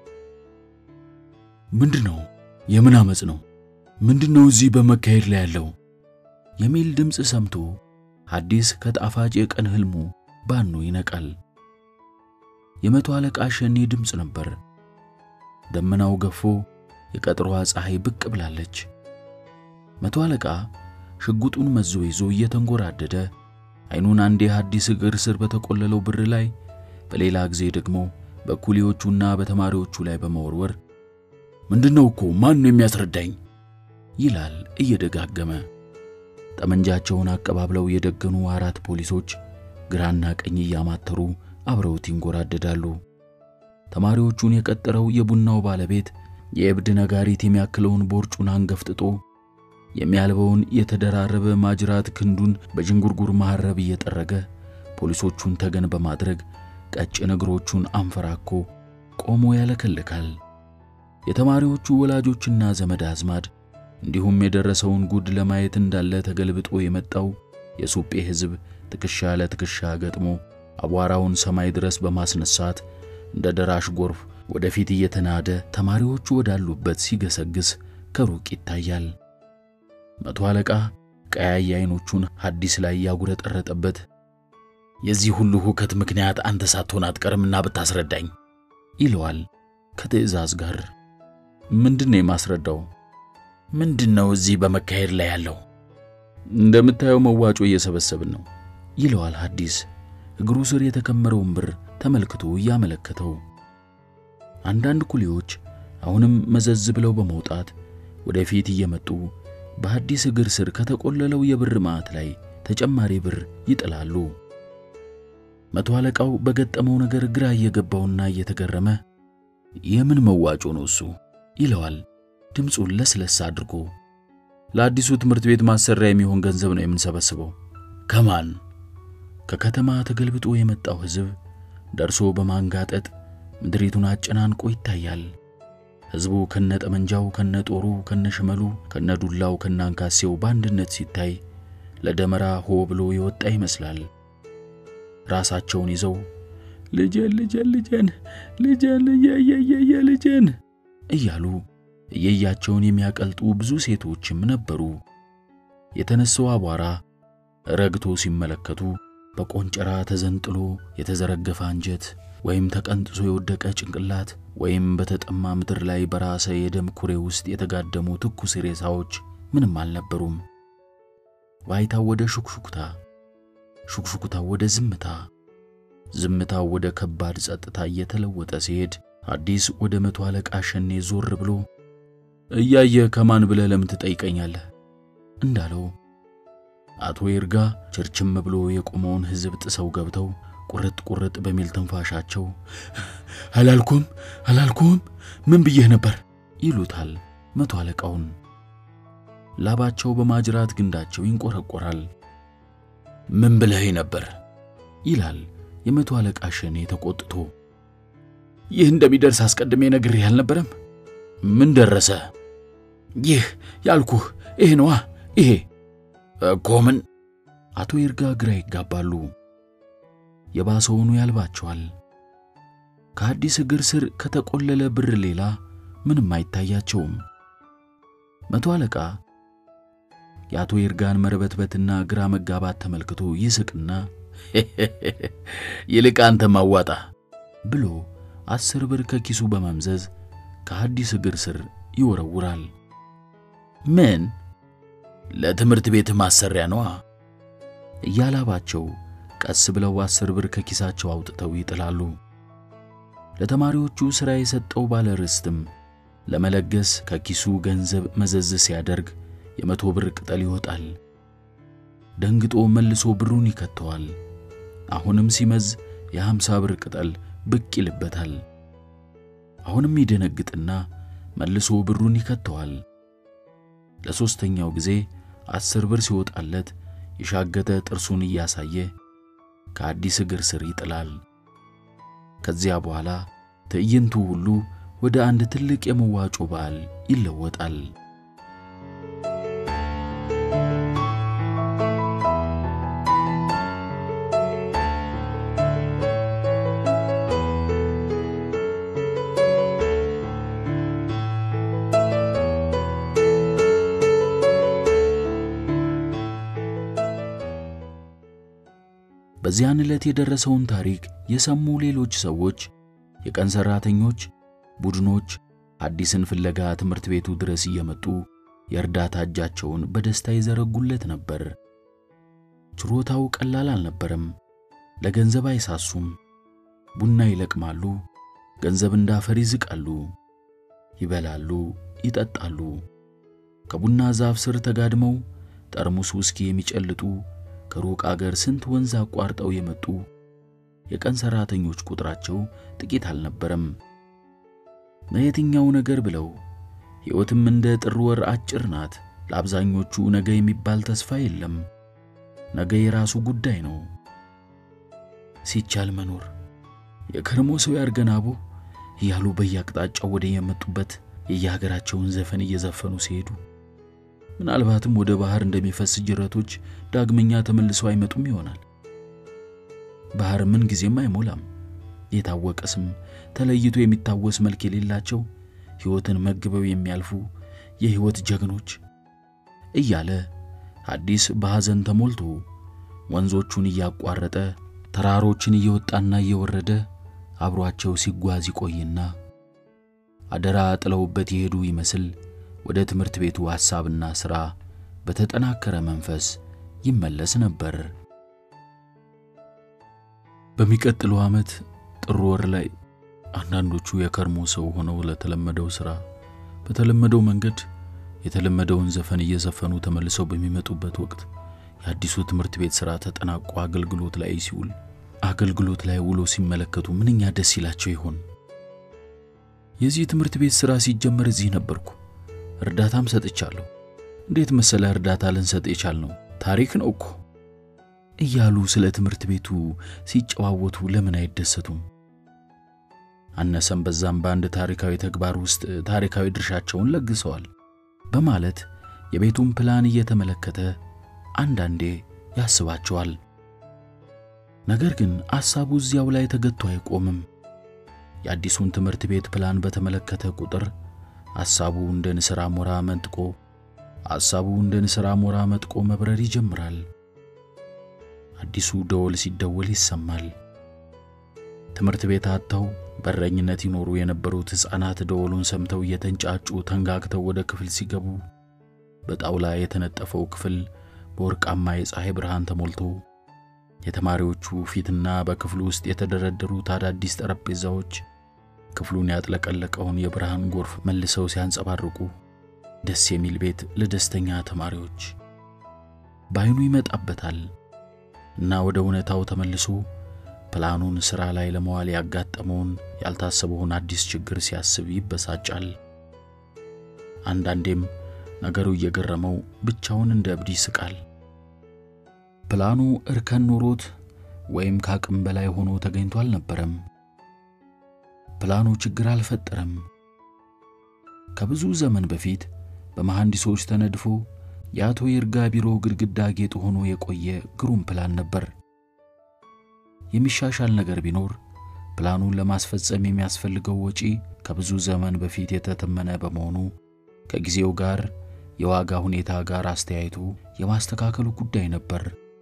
ምንድነው? የምን ዓመፅ ነው? ምንድነው እዚህ በመካሄድ ላይ ያለው? የሚል ድምፅ ሰምቶ ሐዲስ ከጣፋጭ የቀን ሕልሙ ባኖ ይነቃል። የመቶ አለቃ ሸኔ ድምፅ ነበር። ደመናው ገፎ የቀጥሯ ፀሐይ ብቅ ብላለች። መቶ አለቃ ሽጉጡን መዞ ይዞ እየተንጎራደደ ዓይኑን አንዴ ሐዲስ እግር ስር በተቆለለው ብር ላይ በሌላ ጊዜ ደግሞ በኩሊዎቹና በተማሪዎቹ ላይ በመወርወር ምንድነው እኮ ማን ነው የሚያስረዳኝ? ይላል እየደጋገመ። ጠመንጃቸውን አቀባብለው የደገኑ አራት ፖሊሶች ግራና ቀኝ እያማተሩ አብረውት ይንጎራደዳሉ። ተማሪዎቹን የቀጠረው የቡናው ባለቤት የእብድ ነጋሪት የሚያክለውን ቦርጩን አንገፍጥጦ የሚያልበውን የተደራረበ ማጅራት ክንዱን በዥንጉርጉር መሐረብ እየጠረገ ፖሊሶቹን ተገን በማድረግ ቀጭን እግሮቹን አንፈራኮ ቆሞ ያለከልካል። የተማሪዎቹ ወላጆችና ዘመድ አዝማድ እንዲሁም የደረሰውን ጉድ ለማየት እንዳለ ተገልብጦ የመጣው የሱጴ ሕዝብ ትከሻ ለትከሻ ገጥሞ አቧራውን ሰማይ ድረስ በማስነሳት እንደ ደራሽ ጎርፍ ወደፊት እየተናደ ተማሪዎቹ ወዳሉበት ሲገሰግስ ከሩቅ ይታያል። መቶ አለቃ ቀያይ ዓይኖቹን ሐዲስ ላይ ያጉረጠረጠበት የዚህ ሁሉ ሁከት ምክንያት አንተ ሳትሆን አትቀርምና ብታስረዳኝ ይለዋል ከትዕዛዝ ጋር። ምንድን ነው የማስረዳው? ምንድን ነው እዚህ በመካሄድ ላይ ያለው? እንደምታየው መዋጮ እየሰበሰብን ነው ይለዋል ሐዲስ እግሩ ስር የተከመረውን ብር ተመልክቶ እያመለከተው። አንዳንድ ኩሊዎች አሁንም መዘዝ ብለው በመውጣት ወደፊት እየመጡ በሐዲስ እግር ስር ከተቆለለው የብር ማዕት ላይ ተጨማሪ ብር ይጥላሉ። መቶ አለቃው በገጠመው ነገር ግራ እየገባውና እየተገረመ የምን መዋጮ ነው እሱ ይለዋል ድምፁን ለስለስ አድርጎ። ለአዲሱ ትምህርት ቤት ማሰሪያ የሚሆን ገንዘብ ነው የምንሰበስበው። ከማን? ከከተማ ተገልብጦ የመጣው ሕዝብ ደርሶ በማንጋጠጥ ምድሪቱን አጨናንቆ ይታያል። ሕዝቡ ከነጠመንጃው፣ ከነጦሩ፣ ከነሽመሉ፣ ከነዱላው፣ ከነአንካሴው በአንድነት ሲታይ ለደመራ ሆ ብሎ የወጣ ይመስላል። ራሳቸውን ይዘው ልጄን ልጄን ልጄን ልጄን እየየየየ ልጄን እያሉ እየያቸውን የሚያቀልጡ ብዙ ሴቶችም ነበሩ። የተነሳው አቧራ ረግቶ ሲመለከቱ በቆንጨራ ተዘንጥሎ የተዘረገፈ አንጀት ወይም ተቀንጥሶ የወደቀ ጭንቅላት ወይም በተጠማ ምድር ላይ በራሰ የደም ኩሬ ውስጥ የተጋደሙ ትኩስ ሬሳዎች ምንም አልነበሩም። ዋይታው ወደ ሹክሹክታ፣ ሹክሹክታው ወደ ዝምታ፣ ዝምታው ወደ ከባድ ጸጥታ እየተለወጠ ሲሄድ ሐዲስ ወደ መቶ አለቃ ሸኔ ዞር ብሎ እያየ ከማን ብለህ ለምን ትጠይቀኛለህ እንዳለው አቶ ይርጋ ችርችም ብሎ የቆመውን ሕዝብ ጥሰው ገብተው ቁርጥ ቁርጥ በሚል ትንፋሻቸው አላልኩም አላልኩም ምን ብዬህ ነበር ይሉታል መቶ አለቃውን። ላባቸው በማጅራት ግንዳቸው ይንቆረቆራል። ምን ብለህ ነበር ይላል የመቶ አለቃ ሸኔ ተቆጥቶ። ይህ እንደሚደርስ አስቀድሜ ነግሬህ አልነበረም? ምን ደረሰ? ይህ ያልኩህ ይሄ ነዋ ይሄ እኮ ምን? አቶ ይርጋ ግራ ይጋባሉ። የባሰውኑ ያልባቸዋል። ከአዲስ እግር ስር ከተቆለለ ብር ሌላ ምንም አይታያቸውም። መቶ አለቃ የአቶ ይርጋን መርበትበትና ግራ መጋባት ተመልክቶ ይስቅና ይልቅ አንተ ማዋጣ ብሎ አስር ብር ከኪሱ በመምዘዝ ከአዲስ እግር ስር ይወረውራል። ምን? ለትምህርት ቤት ማሰሪያ ነዋ። እያላባቸው ቀስ ብለው አስር ብር ከኪሳቸው አውጥተው ይጥላሉ። ለተማሪዎቹ ሥራ የሰጠው ባለ ርስትም ለመለገስ ከኪሱ ገንዘብ መዘዝ ሲያደርግ የመቶ ብር ቅጠል ይወጣል። ደንግጦ መልሶ ብሩን ይከተዋል። አሁንም ሲመዝ የሃምሳ ብር ቅጠል ብቅ ይልበታል። አሁንም ይደነግጥና መልሶ ብሩን ይከተዋል። ለሦስተኛው ጊዜ አስር ብር ሲወጣለት የሻገተ ጥርሱን እያሳየ ከአዲስ እግር ስር ይጥላል። ከዚያ በኋላ ትዕይንቱ ሁሉ ወደ አንድ ትልቅ የመዋጮ በዓል ይለወጣል። በዚያን ዕለት የደረሰውን ታሪክ የሰሙ ሌሎች ሰዎች፣ የቀን ሠራተኞች ቡድኖች አዲስን ፍለጋ ትምህርት ቤቱ ድረስ እየመጡ የእርዳታ እጃቸውን በደስታ ይዘረጉለት ነበር። ችሮታው ቀላል አልነበረም። ለገንዘብ አይሳሱም። ቡና ይለቅማሉ፣ ገንዘብ እንዳፈር ይዝቃሉ፣ ይበላሉ፣ ይጠጣሉ። ከቡና ዛፍ ስር ተጋድመው ጠርሙስ ውስኪ የሚጨልጡ ከሩቅ አገር ስንት ወንዝ አቋርጠው የመጡ የቀን ሠራተኞች ቁጥራቸው ጥቂት አልነበረም። ለየትኛው ነገር ብለው ሕይወትም እንደ ጥር ወር አጭር ናት። ለአብዛኞቹ ነገ የሚባል ተስፋ የለም። ነገ የራሱ ጉዳይ ነው። ሲቻል መኖር የከርሞ ሰው ያርገናቦ እያሉ በየአቅጣጫው ወደ የመጡበት የየሀገራቸውን ዘፈን እየዘፈኑ ሲሄዱ ምናልባትም ወደ ባህር እንደሚፈስ ጅረቶች ዳግመኛ ተመልሰው አይመጡም ይሆናል። ባህር ምን ጊዜም አይሞላም። የታወቀ ስም ተለይቶ የሚታወስ መልክ የሌላቸው ሕይወትን መግበው የሚያልፉ የሕይወት ጀግኖች እያለ አዲስ በሐዘን ተሞልቶ ወንዞቹን እያቋረጠ ተራሮችን እየወጣና እየወረደ አብሯቸው ሲጓዝ ይቆይና አደራ ጥለውበት የሄዱ ይመስል ወደ ትምህርት ቤቱ ሐሳብና ሥራ በተጠናከረ መንፈስ ይመለስ ነበር። በሚቀጥለው ዓመት ጥር ወር ላይ አንዳንዶቹ የከርሞ ሰው ሆነው ለተለመደው ሥራ በተለመደው መንገድ የተለመደውን ዘፈን እየዘፈኑ ተመልሰው በሚመጡበት ወቅት የአዲሱ ትምህርት ቤት ሥራ ተጠናቆ አገልግሎት ላይ ሲውል አገልግሎት ላይ ውሎ ሲመለከቱ ምንኛ ደስ ይላቸው ይሆን? የዚህ ትምህርት ቤት ሥራ ሲጀመር እዚህ ነበርኩ። እርዳታም ሰጥቻለሁ። እንዴት መሰለ እርዳታ ልንሰጥ የቻልነው ታሪክ ነው እኮ እያሉ ስለ ትምህርት ቤቱ ሲጨዋወቱ ለምን አይደሰቱም? አነሰም በዛም በአንድ ታሪካዊ ተግባር ውስጥ ታሪካዊ ድርሻቸውን ለግሰዋል በማለት የቤቱን ፕላን እየተመለከተ አንዳንዴ ያስባቸዋል። ነገር ግን አሳቡ እዚያው ላይ ተገቶ አይቆምም። የአዲሱን ትምህርት ቤት ፕላን በተመለከተ ቁጥር ሐሳቡ እንደ ንስር አሞራ መንጥቆ ሐሳቡ እንደ ንስር አሞራ መጥቆ መብረር ይጀምራል። አዲሱ ደወል ሲደወል ይሰማል። ትምህርት ቤት አጥተው በረኝነት ይኖሩ የነበሩት ሕፃናት ደወሉን ሰምተው እየተንጫጩ ተንጋግተው ወደ ክፍል ሲገቡ በጣውላ የተነጠፈው ክፍል በወርቃማ የፀሐይ ብርሃን ተሞልቶ የተማሪዎቹ ፊትና በክፍሉ ውስጥ የተደረደሩት አዳዲስ ጠረጴዛዎች ክፍሉን ያጥለቀለቀውን የብርሃን ጎርፍ መልሰው ሲያንጸባርቁ ደስ የሚል ቤት ለደስተኛ ተማሪዎች በዓይኑ ይመጣበታል እና ወደ እውነታው ተመልሶ ፕላኑን ሥራ ላይ ለመዋል ያጋጠመውን ያልታሰበውን አዲስ ችግር ሲያስብ ይበሳጫል። አንዳንዴም ነገሩ እየገረመው ብቻውን እንደ እብድ ይስቃል። ፕላኑ እርከን ኖሮት ወይም ከአቅም በላይ ሆኖ ተገኝቶ አልነበረም። ፕላኑ ችግር አልፈጠረም። ከብዙ ዘመን በፊት በመሐንዲሶች ተነድፎ የአቶ ይርጋ ቢሮ ግድግዳ ጌጥ ሆኖ የቆየ ግሩም ፕላን ነበር። የሚሻሻል ነገር ቢኖር ፕላኑን ለማስፈጸም የሚያስፈልገው ወጪ ከብዙ ዘመን በፊት የተተመነ በመሆኑ ከጊዜው ጋር የዋጋ ሁኔታ ጋር አስተያይቶ የማስተካከሉ ጉዳይ ነበር።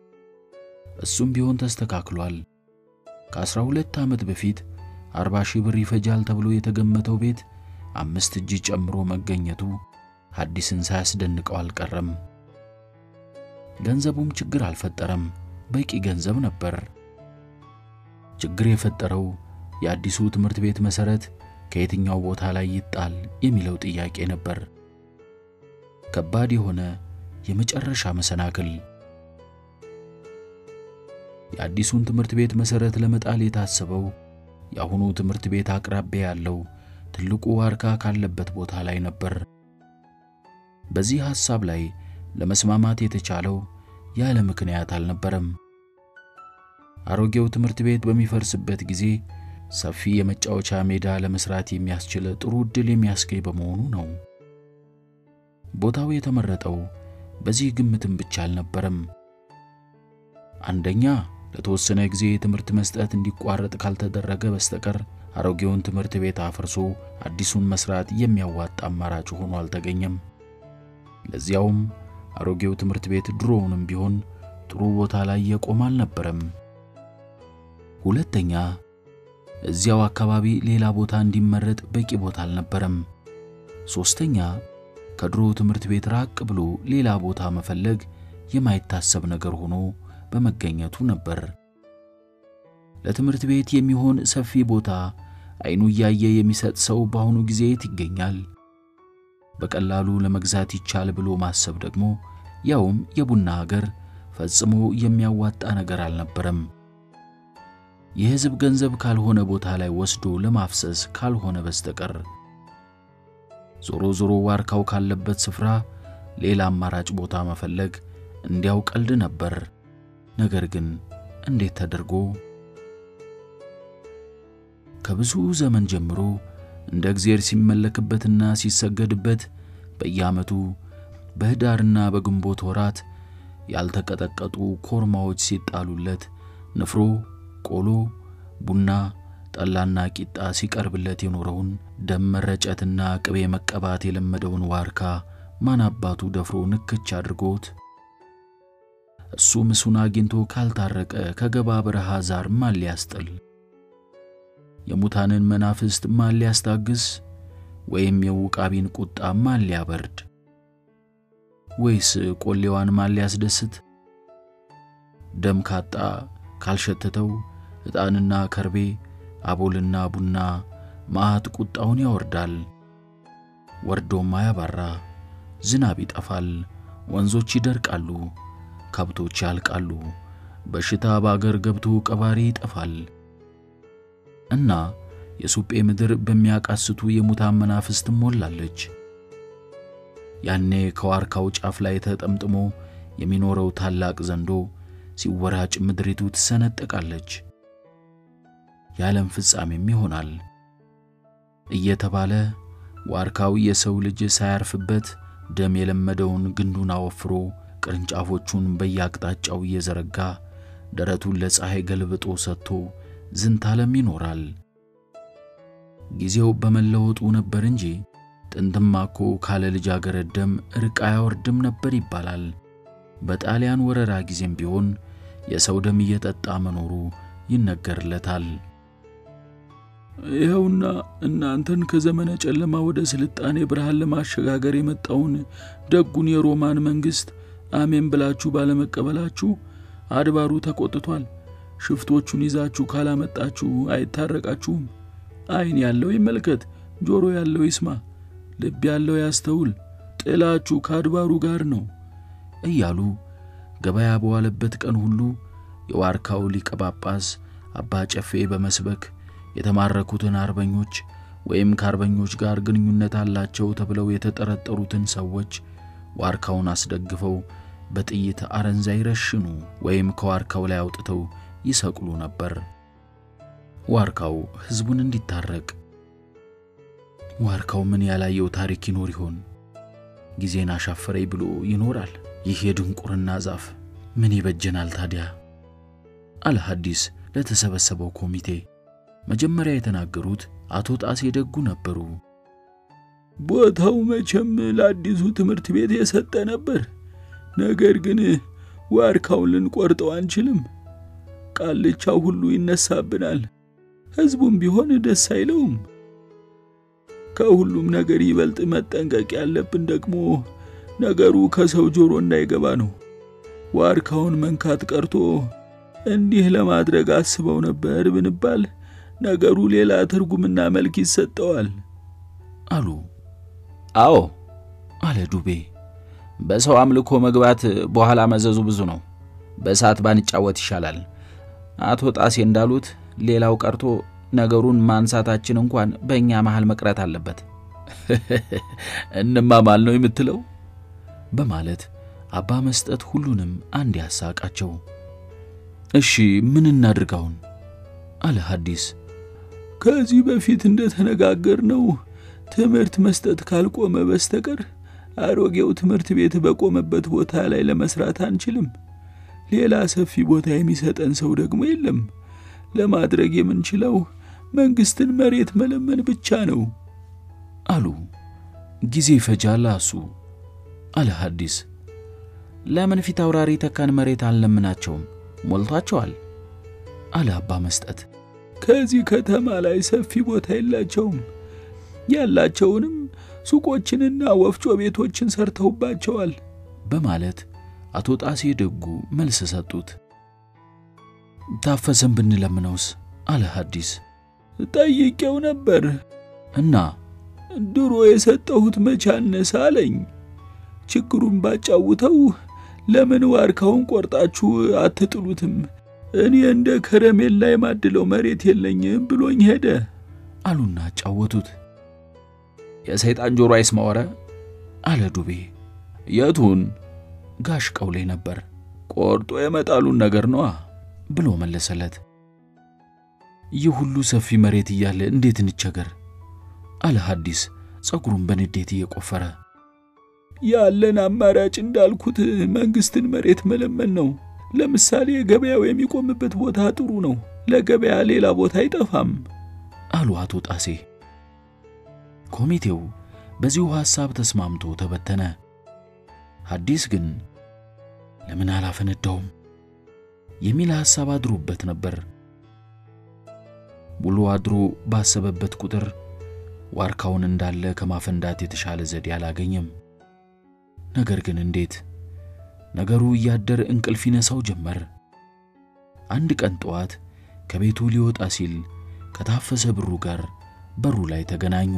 እሱም ቢሆን ተስተካክሏል። ከአስራ ሁለት ዓመት በፊት አርባ ሺህ ብር ይፈጃል ተብሎ የተገመተው ቤት አምስት እጅ ጨምሮ መገኘቱ ሐዲስን ሳያስደንቀው አልቀረም። ገንዘቡም ችግር አልፈጠረም፣ በቂ ገንዘብ ነበር። ችግር የፈጠረው የአዲሱ ትምህርት ቤት መሠረት ከየትኛው ቦታ ላይ ይጣል የሚለው ጥያቄ ነበር። ከባድ የሆነ የመጨረሻ መሰናክል። የአዲሱን ትምህርት ቤት መሠረት ለመጣል የታሰበው የአሁኑ ትምህርት ቤት አቅራቢያ ያለው ትልቁ ዋርካ ካለበት ቦታ ላይ ነበር። በዚህ ሐሳብ ላይ ለመስማማት የተቻለው ያለ ምክንያት አልነበረም። አሮጌው ትምህርት ቤት በሚፈርስበት ጊዜ ሰፊ የመጫወቻ ሜዳ ለመስራት የሚያስችል ጥሩ ዕድል የሚያስገኝ በመሆኑ ነው። ቦታው የተመረጠው በዚህ ግምትም ብቻ አልነበረም። አንደኛ ለተወሰነ ጊዜ ትምህርት መስጠት እንዲቋረጥ ካልተደረገ በስተቀር አሮጌውን ትምህርት ቤት አፍርሶ አዲሱን መስራት የሚያዋጣ አማራጭ ሆኖ አልተገኘም። ለዚያውም አሮጌው ትምህርት ቤት ድሮውንም ቢሆን ጥሩ ቦታ ላይ የቆመ አልነበረም። ሁለተኛ እዚያው አካባቢ ሌላ ቦታ እንዲመረጥ በቂ ቦታ አልነበረም። ሦስተኛ ከድሮ ትምህርት ቤት ራቅ ብሎ ሌላ ቦታ መፈለግ የማይታሰብ ነገር ሆኖ በመገኘቱ ነበር። ለትምህርት ቤት የሚሆን ሰፊ ቦታ ዓይኑ እያየ የሚሰጥ ሰው በአሁኑ ጊዜ የት ይገኛል? በቀላሉ ለመግዛት ይቻል ብሎ ማሰብ ደግሞ ያውም የቡና ሀገር ፈጽሞ የሚያዋጣ ነገር አልነበረም። የሕዝብ ገንዘብ ካልሆነ ቦታ ላይ ወስዶ ለማፍሰስ ካልሆነ በስተቀር ዞሮ ዞሮ ዋርካው ካለበት ስፍራ ሌላ አማራጭ ቦታ መፈለግ እንዲያው ቀልድ ነበር። ነገር ግን እንዴት ተደርጎ? ከብዙ ዘመን ጀምሮ እንደ እግዚአብሔር ሲመለክበትና ሲሰገድበት በየዓመቱ በኅዳርና በግንቦት ወራት ያልተቀጠቀጡ ኮርማዎች ሲጣሉለት ንፍሮ፣ ቆሎ፣ ቡና፣ ጠላና ቂጣ ሲቀርብለት የኖረውን ደም መረጨትና ቅቤ መቀባት የለመደውን ዋርካ ማን አባቱ ደፍሮ ንክች አድርጎት እሱ ምሱን አግኝቶ ካልታረቀ ከገባ በረሃ ዛር ማን ሊያስጥል? የሙታንን መናፍስት ማን ሊያስታግስ? ወይም የውቃቢን ቁጣ ማን ሊያበርድ? ወይስ ቆሌዋን ማን ሊያስደስት? ደም ካጣ ካልሸተተው ዕጣንና ከርቤ አቦልና ቡና መዓት ቁጣውን ያወርዳል። ወርዶም አያባራ። ዝናብ ይጠፋል፣ ወንዞች ይደርቃሉ፣ ከብቶች ያልቃሉ፣ በሽታ በአገር ገብቶ ቀባሪ ይጠፋል። እና የሱጴ ምድር በሚያቃስቱ የሙታን መናፍስት ሞላለች። ያኔ ከዋርካው ጫፍ ላይ ተጠምጥሞ የሚኖረው ታላቅ ዘንዶ ሲወራጭ ምድሪቱ ትሰነጠቃለች፣ የዓለም ፍጻሜም ይሆናል እየተባለ ዋርካው የሰው ልጅ ሳያርፍበት ደም የለመደውን ግንዱን አወፍሮ ቅርንጫፎቹን በየአቅጣጫው እየዘረጋ ደረቱን ለፀሐይ ገልብጦ ሰጥቶ ዝንታለም ይኖራል። ጊዜው በመለወጡ ነበር እንጂ ጥንትማ እኮ ካለ ልጃገረድ ደም እርቅ አያወርድም ነበር ይባላል። በጣሊያን ወረራ ጊዜም ቢሆን የሰው ደም እየጠጣ መኖሩ ይነገርለታል። ይኸውና እናንተን ከዘመነ ጨለማ ወደ ስልጣኔ ብርሃን ለማሸጋገር የመጣውን ደጉን የሮማን መንግሥት አሜን ብላችሁ ባለመቀበላችሁ አድባሩ ተቆጥቷል። ሽፍቶቹን ይዛችሁ ካላመጣችሁ አይታረቃችሁም። ዓይን ያለው ይመልከት፣ ጆሮ ያለው ይስማ፣ ልብ ያለው ያስተውል፣ ጥላችሁ ከአድባሩ ጋር ነው እያሉ ገበያ በዋለበት ቀን ሁሉ የዋርካው ሊቀ ጳጳስ አባ ጨፌ በመስበክ የተማረኩትን አርበኞች ወይም ከአርበኞች ጋር ግንኙነት አላቸው ተብለው የተጠረጠሩትን ሰዎች ዋርካውን አስደግፈው በጥይት አረንዛ ይረሽኑ ወይም ከዋርካው ላይ አውጥተው ይሰቅሉ ነበር። ዋርካው ሕዝቡን እንዲታረቅ። ዋርካው ምን ያላየው ታሪክ ይኖር ይሆን? ጊዜን አሻፈረኝ ብሎ ይኖራል። ይህ የድንቁርና ዛፍ ምን ይበጀናል ታዲያ? አለ ሐዲስ ለተሰበሰበው ኮሚቴ። መጀመሪያ የተናገሩት አቶ ጣሴ ደጉ ነበሩ። ቦታው መቼም ለአዲሱ ትምህርት ቤት የሰጠ ነበር። ነገር ግን ዋርካውን ልንቆርጠው አንችልም። ቃልቻው ሁሉ ይነሳብናል። ሕዝቡም ቢሆን ደስ አይለውም። ከሁሉም ነገር ይበልጥ መጠንቀቅ ያለብን ደግሞ ነገሩ ከሰው ጆሮ እንዳይገባ ነው። ዋርካውን መንካት ቀርቶ እንዲህ ለማድረግ አስበው ነበር ብንባል ነገሩ ሌላ ትርጉምና መልክ ይሰጠዋል አሉ። አዎ አለ ዱቤ። በሰው አምልኮ መግባት በኋላ መዘዙ ብዙ ነው። በእሳት ባንጫወት ይሻላል። አቶ ጣሴ እንዳሉት ሌላው ቀርቶ ነገሩን ማንሳታችን እንኳን በእኛ መሃል መቅረት አለበት። እንማማል ነው የምትለው? በማለት አባ መስጠት ሁሉንም አንድ ያሳቃቸው። እሺ ምን እናድርጋውን? አለ ሐዲስ። ከዚህ በፊት እንደተነጋገርነው ትምህርት መስጠት ካልቆመ በስተቀር አሮጌው ትምህርት ቤት በቆመበት ቦታ ላይ ለመስራት አንችልም። ሌላ ሰፊ ቦታ የሚሰጠን ሰው ደግሞ የለም። ለማድረግ የምንችለው መንግስትን መሬት መለመን ብቻ ነው አሉ። ጊዜ ይፈጃል አሱ አለ ሐዲስ። ለምን ፊት አውራሪ ተካን መሬት አልለምናቸውም? ሞልቷቸዋል አለ አባ መስጠት። ከዚህ ከተማ ላይ ሰፊ ቦታ የላቸውም። ያላቸውንም ሱቆችንና ወፍጮ ቤቶችን ሰርተውባቸዋል በማለት አቶ ጣሴ ደጉ መልስ ሰጡት። ታፈሰን ብንለምነውስ? አለ ሐዲስ። ጠይቄው ነበር እና ድሮ የሰጠሁት መቻነስ አለኝ። ችግሩን ባጫውተው ለምን ዋርካውን ቆርጣችሁ አትጥሉትም? እኔ እንደ ከረሜላ የማድለው መሬት የለኝም ብሎኝ ሄደ አሉና ጫወቱት። የሰይጣን ጆሮ አይስማወረ አለ ዱቤ። የቱን ጋሽ ቀውሌ ነበር። ቆርጦ የመጣሉን ነገር ነዋ ብሎ መለሰለት። ይህ ሁሉ ሰፊ መሬት እያለ እንዴት እንቸገር? አለ ሐዲስ ጸጉሩን በንዴት እየቆፈረ። ያለን አማራጭ እንዳልኩት መንግስትን መሬት መለመን ነው። ለምሳሌ ገበያው የሚቆምበት ቦታ ጥሩ ነው። ለገበያ ሌላ ቦታ አይጠፋም አሉ አቶ ጣሴ። ኮሚቴው በዚሁ ሐሳብ ተስማምቶ ተበተነ። ሐዲስ ግን ለምን አላፈነዳውም የሚል ሐሳብ አድሮበት ነበር። ውሎ አድሮ ባሰበበት ቁጥር ዋርካውን እንዳለ ከማፈንዳት የተሻለ ዘዴ አላገኘም። ነገር ግን እንዴት? ነገሩ እያደር እንቅልፍ ይነሳው ጀመር። አንድ ቀን ጠዋት ከቤቱ ሊወጣ ሲል ከታፈሰ ብሩ ጋር በሩ ላይ ተገናኙ።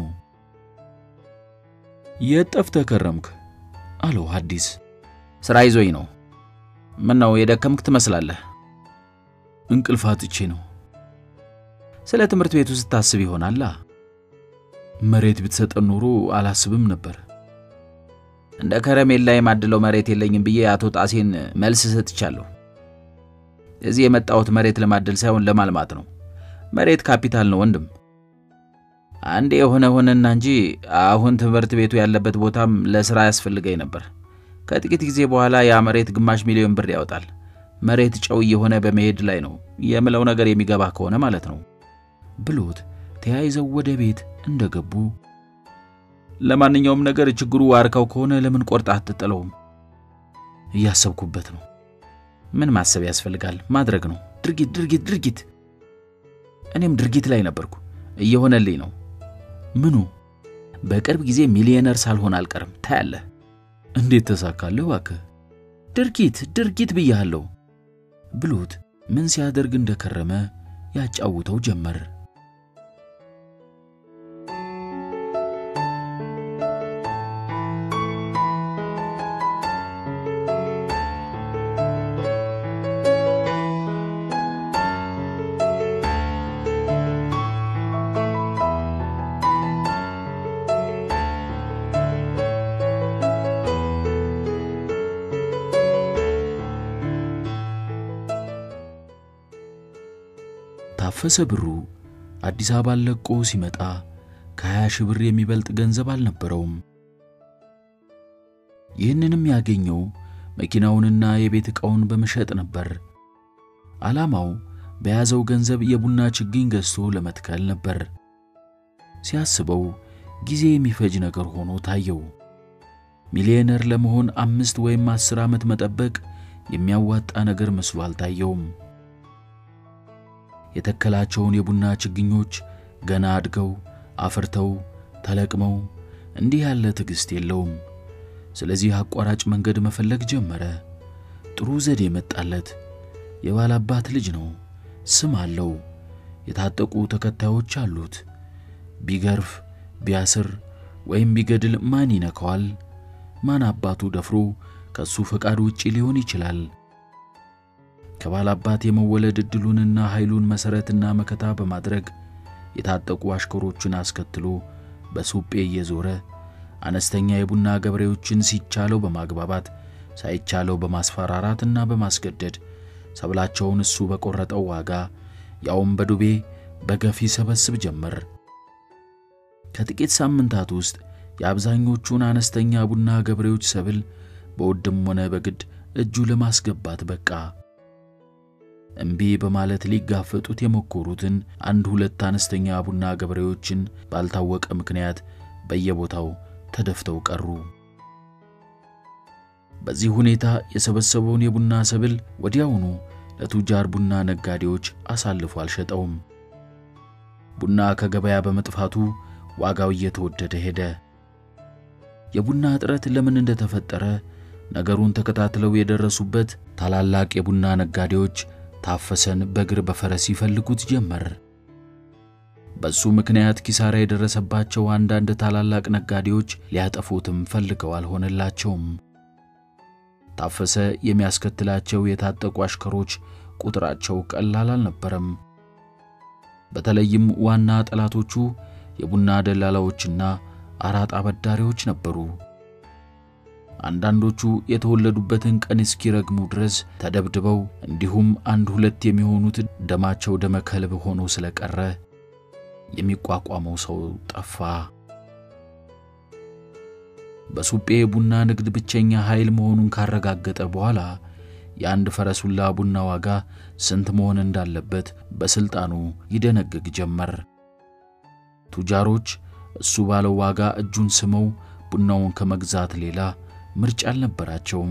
የት ጠፍተህ ከረምክ? አለው ሐዲስ። ሥራ ይዞኝ ነው። ምን ነው የደከምክ ትመስላለህ? እንቅልፍ አጥቼ ነው። ስለ ትምህርት ቤቱ ስታስብ ይሆናላ። መሬት ብትሰጠን ኖሮ አላስብም ነበር። እንደ ከረሜላ የማድለው መሬት የለኝም ብዬ አቶ ጣሴን መልስ ሰጥቻለሁ። እዚህ የመጣሁት መሬት ለማደል ሳይሆን ለማልማት ነው። መሬት ካፒታል ነው ወንድም። አንዴ የሆነ ሆነና እንጂ አሁን ትምህርት ቤቱ ያለበት ቦታም ለሥራ ያስፈልገኝ ነበር። ከጥቂት ጊዜ በኋላ ያ መሬት ግማሽ ሚሊዮን ብር ያወጣል። መሬት ጨው እየሆነ በመሄድ ላይ ነው የምለው ነገር የሚገባ ከሆነ ማለት ነው ብሎት ተያይዘው ወደ ቤት እንደገቡ ለማንኛውም ነገር ችግሩ ዋርካው ከሆነ ለምን ቆርጣ አትጥለውም? እያሰብኩበት ነው። ምን ማሰብ ያስፈልጋል? ማድረግ ነው። ድርጊት ድርጊት ድርጊት። እኔም ድርጊት ላይ ነበርኩ፣ እየሆነልኝ ነው። ምኑ? በቅርብ ጊዜ ሚሊዮነር ሳልሆን አልቀርም። ታያለህ። እንዴት ተሳካለህ? እባክህ ድርጊት ድርጊት ብያለሁ ብሎት ምን ሲያደርግ እንደከረመ ያጫውተው ጀመር። ታፈሰ ብሩ አዲስ አበባን ለቆ ሲመጣ ከ20 ሺህ ብር የሚበልጥ ገንዘብ አልነበረውም። ይህንንም ያገኘው መኪናውንና የቤት ዕቃውን በመሸጥ ነበር። ዓላማው በያዘው ገንዘብ የቡና ችግኝ ገዝቶ ለመትከል ነበር። ሲያስበው ጊዜ የሚፈጅ ነገር ሆኖ ታየው። ሚሊዮነር ለመሆን አምስት ወይም አስር ዓመት መጠበቅ የሚያዋጣ ነገር መስሎ አልታየውም። የተከላቸውን የቡና ችግኞች ገና አድገው አፍርተው ተለቅመው እንዲህ ያለ ትዕግሥት የለውም። ስለዚህ አቋራጭ መንገድ መፈለግ ጀመረ። ጥሩ ዘዴ መጣለት። የባላባት ልጅ ነው። ስም አለው። የታጠቁ ተከታዮች አሉት። ቢገርፍ ቢያስር ወይም ቢገድል ማን ይነካዋል? ማን አባቱ ደፍሮ ከሱ ፈቃድ ውጪ ሊሆን ይችላል? ከባላባት የመወለድ ዕድሉንና ኃይሉን መሠረትና መከታ በማድረግ የታጠቁ አሽከሮቹን አስከትሎ በሱጴ እየዞረ አነስተኛ የቡና ገበሬዎችን ሲቻለው በማግባባት ሳይቻለው በማስፈራራትና በማስገደድ ሰብላቸውን እሱ በቆረጠው ዋጋ ያውም በዱቤ በገፍ ይሰበስብ ጀመር። ከጥቂት ሳምንታት ውስጥ የአብዛኞቹን አነስተኛ ቡና ገበሬዎች ሰብል በውድም ሆነ በግድ እጁ ለማስገባት በቃ። እምቢ በማለት ሊጋፈጡት የሞከሩትን አንድ ሁለት አነስተኛ ቡና ገበሬዎችን ባልታወቀ ምክንያት በየቦታው ተደፍተው ቀሩ። በዚህ ሁኔታ የሰበሰበውን የቡና ሰብል ወዲያውኑ ለቱጃር ቡና ነጋዴዎች አሳልፎ አልሸጠውም። ቡና ከገበያ በመጥፋቱ ዋጋው እየተወደደ ሄደ። የቡና እጥረት ለምን እንደተፈጠረ ነገሩን ተከታትለው የደረሱበት ታላላቅ የቡና ነጋዴዎች ታፈሰን በእግር በፈረስ ይፈልጉት ጀመር። በሱ ምክንያት ኪሳራ የደረሰባቸው አንዳንድ ታላላቅ ነጋዴዎች ሊያጠፉትም ፈልገው አልሆነላቸውም። ታፈሰ የሚያስከትላቸው የታጠቁ አሽከሮች ቁጥራቸው ቀላል አልነበረም። በተለይም ዋና ጠላቶቹ የቡና ደላላዎችና አራጣ አበዳሪዎች ነበሩ። አንዳንዶቹ የተወለዱበትን ቀን እስኪረግሙ ድረስ ተደብድበው እንዲሁም አንድ ሁለት የሚሆኑት ደማቸው ደመ ከልብ ሆኖ ስለቀረ የሚቋቋመው ሰው ጠፋ። በሱጴ ቡና ንግድ ብቸኛ ኃይል መሆኑን ካረጋገጠ በኋላ የአንድ ፈረሱላ ቡና ዋጋ ስንት መሆን እንዳለበት በሥልጣኑ ይደነግግ ጀመር። ቱጃሮች እሱ ባለው ዋጋ እጁን ስመው ቡናውን ከመግዛት ሌላ ምርጫ አልነበራቸውም።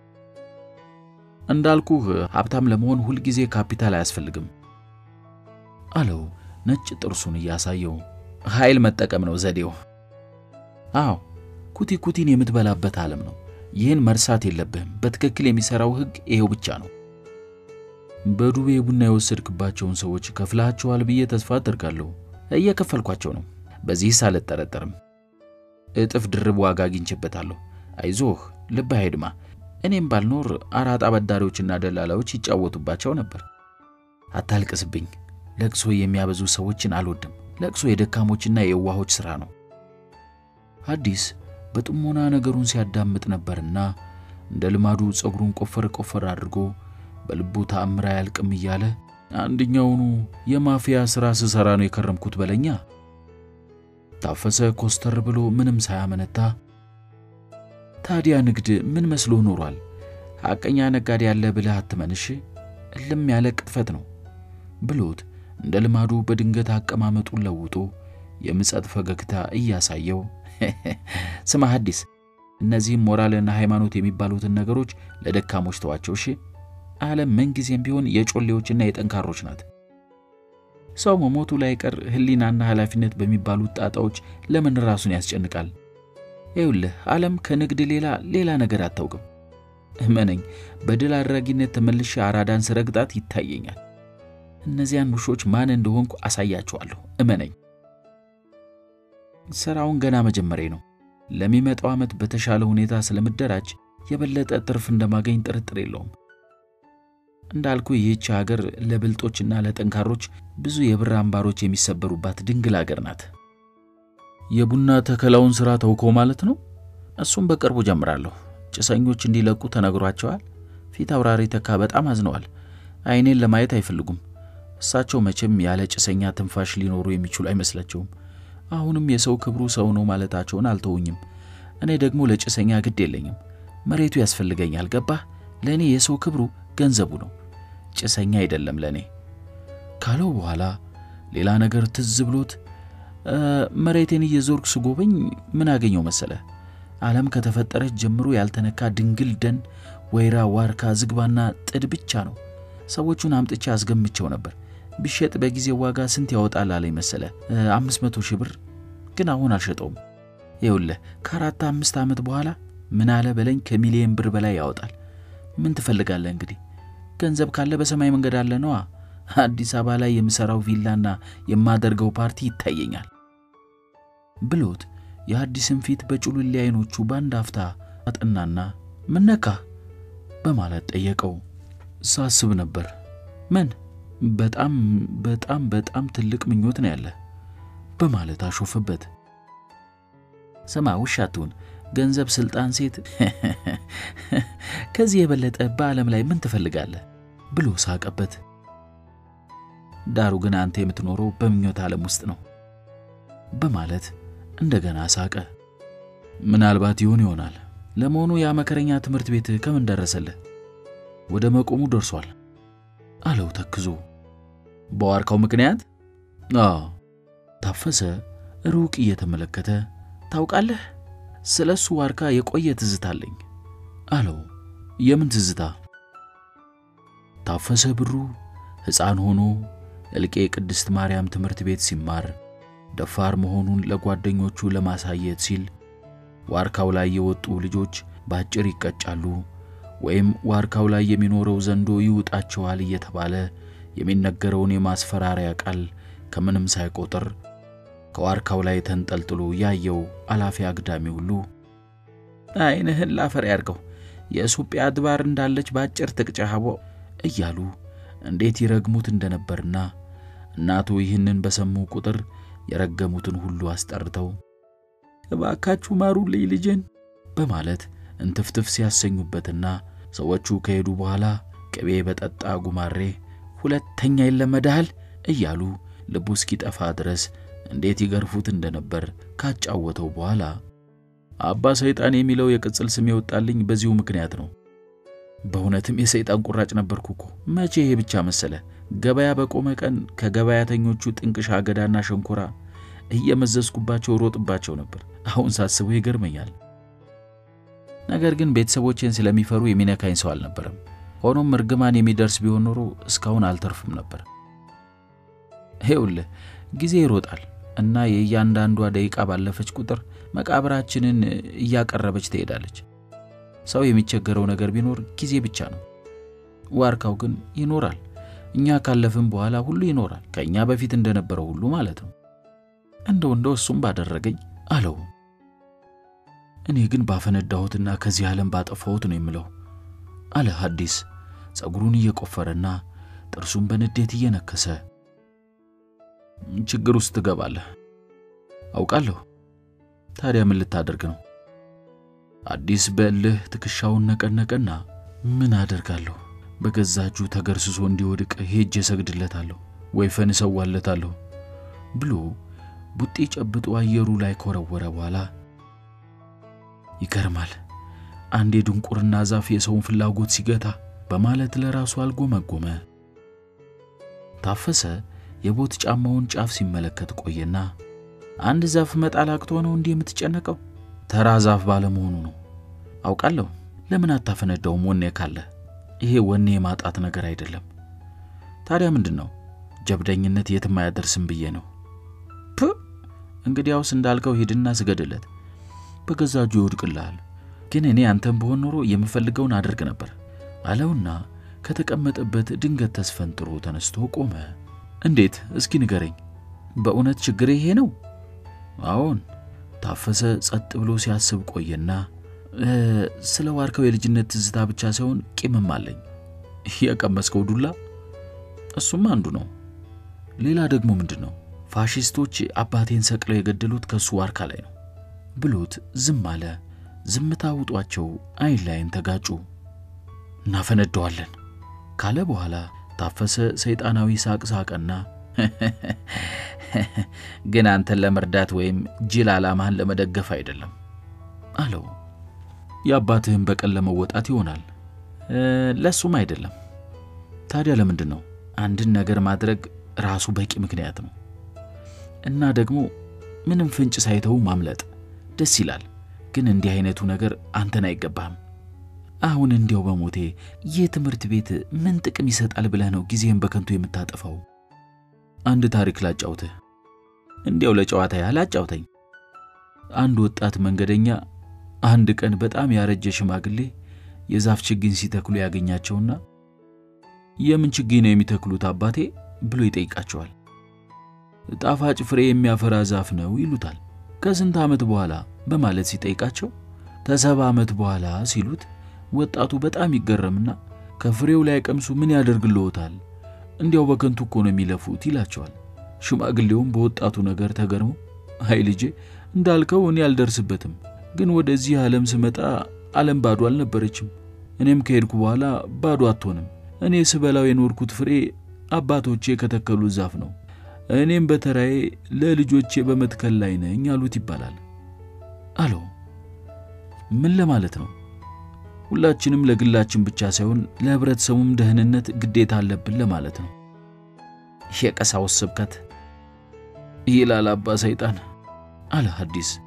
እንዳልኩህ ሀብታም ለመሆን ሁልጊዜ ካፒታል አያስፈልግም አለው ነጭ ጥርሱን እያሳየው። ኃይል መጠቀም ነው ዘዴው። አዎ ኩቲ ኩቲን የምትበላበት ዓለም ነው። ይህን መርሳት የለብህም። በትክክል የሚሠራው ሕግ ይሄው ብቻ ነው። በዱቤ ቡና የወሰድክባቸውን ሰዎች ከፍላቸዋል ብዬ ተስፋ አደርጋለሁ። እየከፈልኳቸው ነው። በዚህስ አልጠረጠርም። እጥፍ ድርብ ዋጋ አግኝቼበታለሁ። አይዞህ፣ ልብህ አይድማ። እኔም ባልኖር አራጣ አበዳሪዎችና ደላላዎች ይጫወቱባቸው ነበር። አታልቅስብኝ። ለቅሶ የሚያበዙ ሰዎችን አልወድም። ለቅሶ የደካሞችና የዋሆች ሥራ ነው። ሐዲስ በጥሞና ነገሩን ሲያዳምጥ ነበርና እንደ ልማዱ ፀጉሩን ቆፈር ቆፈር አድርጎ በልቡ ተአምር አያልቅም እያለ አንደኛውኑ የማፊያ ሥራ ስሠራ ነው የከረምኩት በለኛ። ታፈሰ ኮስተር ብሎ ምንም ሳያመነታ ታዲያ ንግድ ምን መስሎ ኖሯል? ሐቀኛ ነጋዴ ያለ ብለህ አትመንሽ፣ እልም ያለ ቅጥፈት ነው ብሎት እንደ ልማዱ በድንገት አቀማመጡን ለውጦ የምጸት ፈገግታ እያሳየው ስማ ሐዲስ፣ እነዚህም ሞራልና ሃይማኖት የሚባሉትን ነገሮች ለደካሞች ተዋቸው እሺ። ዓለም ምንጊዜም ቢሆን የጮሌዎችና የጠንካሮች ናት። ሰው መሞቱ ላይ ቀር ሕሊናና ኃላፊነት በሚባሉት ጣጣዎች ለምን ራሱን ያስጨንቃል? ይኸውልህ ዓለም ከንግድ ሌላ ሌላ ነገር አታውቅም። እመነኝ፣ በድል አድራጊነት ተመልሼ አራዳን ስረግጣት ይታየኛል። እነዚያን ውሾች ማን እንደሆንኩ አሳያቸዋለሁ። እመነኝ። ሥራውን ገና መጀመሪያ ነው። ለሚመጣው ዓመት በተሻለ ሁኔታ ስለምደራጅ የበለጠ ትርፍ እንደማገኝ ጥርጥር የለውም። እንዳልኩ ይህች ሀገር ለብልጦችና ለጠንካሮች ብዙ የብር አምባሮች የሚሰበሩባት ድንግል ሀገር ናት። የቡና ተከላውን ሥራ ተውከው ማለት ነው? እሱም በቅርቡ ጀምራለሁ። ጭሰኞች እንዲለቁ ተነግሯቸዋል። ፊት አውራሪ ተካ በጣም አዝነዋል። ዓይኔን ለማየት አይፈልጉም። እሳቸው መቼም ያለ ጭሰኛ ትንፋሽ ሊኖሩ የሚችሉ አይመስላቸውም። አሁንም የሰው ክብሩ ሰው ነው ማለታቸውን አልተውኝም። እኔ ደግሞ ለጭሰኛ ግድ የለኝም። መሬቱ ያስፈልገኛል። ገባህ? ለእኔ የሰው ክብሩ ገንዘቡ ነው፣ ጭሰኛ አይደለም ለእኔ ካለው በኋላ ሌላ ነገር ትዝ ብሎት መሬቴን እየዞርክ ስጎበኝ ምን አገኘው መሰለ? ዓለም ከተፈጠረች ጀምሮ ያልተነካ ድንግል ደን፣ ወይራ፣ ዋርካ፣ ዝግባና ጥድ ብቻ ነው። ሰዎቹን አምጥቼ አስገምቸው ነበር። ቢሸጥ በጊዜ ዋጋ ስንት ያወጣል አለኝ መሰለ? አምስት መቶ ሺህ ብር ግን አሁን አልሸጠውም። ይኸውልህ ከአራት አምስት ዓመት በኋላ ምን አለ በለኝ ከሚሊየን ብር በላይ ያወጣል። ምን ትፈልጋለህ እንግዲህ? ገንዘብ ካለ በሰማይ መንገድ አለ ነዋ። አዲስ አበባ ላይ የምሠራው ቪላና የማደርገው ፓርቲ ይታየኛል ብሎት የሐዲስን ፊት በጩልሌ አይኖቹ በአንድ አፍታ አጠናና ምን ነካህ በማለት ጠየቀው። ሳስብ ነበር። ምን? በጣም በጣም በጣም ትልቅ ምኞት ነው ያለ በማለት አሾፈበት። ስማ ውሻ አትሁን፣ ገንዘብ፣ ስልጣን፣ ሴት ከዚህ የበለጠ በዓለም ላይ ምን ትፈልጋለህ ብሎ ሳቀበት። ዳሩ ግን አንተ የምትኖረው በምኞት ዓለም ውስጥ ነው በማለት እንደገና ሳቀ። ምናልባት ይሆን ይሆናል። ለመሆኑ ያ መከረኛ ትምህርት ቤት ከምን ደረሰልህ? ወደ መቆሙ ደርሷል አለው ተክዞ። በዋርካው ምክንያት? አዎ። ታፈሰ ሩቅ እየተመለከተ ታውቃለህ፣ ስለ እሱ ዋርካ የቆየ ትዝታ አለኝ አለው። የምን ትዝታ? ታፈሰ ብሩ ሕፃን ሆኖ እልቄ ቅድስት ማርያም ትምህርት ቤት ሲማር ደፋር መሆኑን ለጓደኞቹ ለማሳየት ሲል ዋርካው ላይ የወጡ ልጆች ባጭር ይቀጫሉ ወይም ዋርካው ላይ የሚኖረው ዘንዶ ይውጣቸዋል እየተባለ የሚነገረውን የማስፈራሪያ ቃል ከምንም ሳይቆጥር ከዋርካው ላይ ተንጠልጥሎ ያየው አላፊ አግዳሚ ሁሉ ዓይንህን ላፈር ያርገው የኢትዮጵያ አድባር እንዳለች ባጭር ትቅጫሃቦ እያሉ እንዴት ይረግሙት እንደነበርና እናቱ ይህንን በሰሙ ቁጥር የረገሙትን ሁሉ አስጠርተው እባካችሁ ማሩልኝ ልጄን በማለት እንትፍትፍ ሲያሰኙበትና ሰዎቹ ከሄዱ በኋላ ቅቤ በጠጣ ጉማሬ ሁለተኛ ይለመድሃል እያሉ ልቡ እስኪጠፋ ድረስ እንዴት ይገርፉት እንደነበር ካጫወተው በኋላ አባ ሰይጣን የሚለው የቅጽል ስም የወጣልኝ በዚሁ ምክንያት ነው። በእውነትም የሰይጣን ቁራጭ ነበርኩ እኮ። መቼ ይሄ ብቻ መሰለ። ገበያ በቆመ ቀን ከገበያተኞቹ ጥንቅሽ አገዳና ሸንኮራ እየመዘዝኩባቸው ሮጥባቸው ነበር። አሁን ሳስበው ይገርመኛል። ነገር ግን ቤተሰቦቼን ስለሚፈሩ የሚነካኝ ሰው አልነበረም። ሆኖም እርግማን የሚደርስ ቢሆን ኖሮ እስካሁን አልተርፍም ነበር። ይኸውልህ ጊዜ ይሮጣል እና የእያንዳንዷ ደቂቃ ባለፈች ቁጥር መቃብራችንን እያቀረበች ትሄዳለች። ሰው የሚቸገረው ነገር ቢኖር ጊዜ ብቻ ነው። ዋርካው ግን ይኖራል። እኛ ካለፍን በኋላ ሁሉ ይኖራል፣ ከእኛ በፊት እንደነበረው ሁሉ ማለት ነው። እንደው እንደው እሱም ባደረገኝ አለው። እኔ ግን ባፈነዳሁትና ከዚህ ዓለም ባጠፋሁት ነው የምለው አለ ሐዲስ ጸጉሩን እየቆፈረና ጥርሱን በንዴት እየነከሰ። ችግር ውስጥ ትገባለህ አውቃለሁ። ታዲያ ምን ልታደርግ ነው? አዲስ በእልህ ትከሻውን ነቀነቀና ምን አደርጋለሁ? በገዛ እጁ ተገርስሶ እንዲወድቅ ሄጄ እሰግድለታለሁ፣ ወይፈን እሰዋለታለሁ ብሎ ቡጤ ጨብጦ አየሩ ላይ ከወረወረ በኋላ ይገርማል፣ አንድ የድንቁርና ዛፍ የሰውን ፍላጎት ሲገታ በማለት ለራሱ አልጎመጎመ። ታፈሰ የቦት ጫማውን ጫፍ ሲመለከት ቆየና አንድ ዛፍ መጣል አቅቶ ነው እንዲህ የምትጨነቀው? ተራ ዛፍ ባለመሆኑ ነው። አውቃለሁ። ለምን አታፈነዳውም? ወኔ ካለ ይሄ ወኔ የማጣት ነገር አይደለም። ታዲያ ምንድን ነው? ጀብደኝነት የትም አያደርስም ብዬ ነው። ፕ እንግዲያውስ እንዳልከው ሂድና ስገድለት፣ በገዛ እጁ ይወድቅልሃል። ግን እኔ አንተም ብሆን ኖሮ የምፈልገውን አደርግ ነበር አለውና ከተቀመጠበት ድንገት ተስፈንጥሮ ተነስቶ ቆመ። እንዴት? እስኪ ንገረኝ። በእውነት ችግር ይሄ ነው? አዎን። ታፈሰ ጸጥ ብሎ ሲያስብ ቆየና ስለ ዋርካው የልጅነት ትዝታ ብቻ ሳይሆን ቂምም አለኝ። የቀመስከው ዱላ እሱም አንዱ ነው። ሌላ ደግሞ ምንድን ነው? ፋሺስቶች አባቴን ሰቅለው የገደሉት ከእሱ ዋርካ ላይ ነው ብሎት ዝም አለ። ዝምታ ውጧቸው አይን ላይን ተጋጩ። እናፈነደዋለን ካለ በኋላ ታፈሰ ሰይጣናዊ ሳቅ ሳቀና ግን አንተን ለመርዳት ወይም ጅል ዓላማህን ለመደገፍ አይደለም አለው። የአባትህን በቀል ለመወጣት ይሆናል። ለሱም አይደለም። ታዲያ ለምንድን ነው? አንድን ነገር ማድረግ ራሱ በቂ ምክንያት ነው እና ደግሞ ምንም ፍንጭ ሳይተው ማምለጥ ደስ ይላል። ግን እንዲህ አይነቱ ነገር አንተን አይገባህም። አሁን እንዲያው በሞቴ ይህ ትምህርት ቤት ምን ጥቅም ይሰጣል ብለህ ነው ጊዜህን በከንቱ የምታጠፋው? አንድ ታሪክ ላጫውትህ። እንዲያው ለጨዋታ ያህል አጫውተኝ አንድ ወጣት መንገደኛ አንድ ቀን በጣም ያረጀ ሽማግሌ የዛፍ ችግኝ ሲተክሉ ያገኛቸውና የምን ችግኝ ነው የሚተክሉት አባቴ ብሎ ይጠይቃቸዋል። ጣፋጭ ፍሬ የሚያፈራ ዛፍ ነው ይሉታል። ከስንት ዓመት በኋላ በማለት ሲጠይቃቸው ከሰባ ዓመት በኋላ ሲሉት ወጣቱ በጣም ይገረምና ከፍሬው ላይ ቀምሱ ምን ያደርግልዎታል? እንዲያው በከንቱ እኮ ነው የሚለፉት ይላቸዋል። ሽማግሌውም በወጣቱ ነገር ተገርሞ አይ ልጄ እንዳልከው እኔ አልደርስበትም፣ ግን ወደዚህ ዓለም ስመጣ ዓለም ባዶ አልነበረችም። እኔም ከሄድኩ በኋላ ባዶ አትሆንም። እኔ ስበላው የኖርኩት ፍሬ አባቶቼ ከተከሉት ዛፍ ነው። እኔም በተራዬ ለልጆቼ በመትከል ላይ ነኝ አሉት ይባላል አለው። ምን ለማለት ነው? ሁላችንም ለግላችን ብቻ ሳይሆን ለህብረተሰቡም ደህንነት ግዴታ አለብን ለማለት ነው። የቀሳውስት ስብከት ይላል አባ ሰይጣን አለ ሐዲስ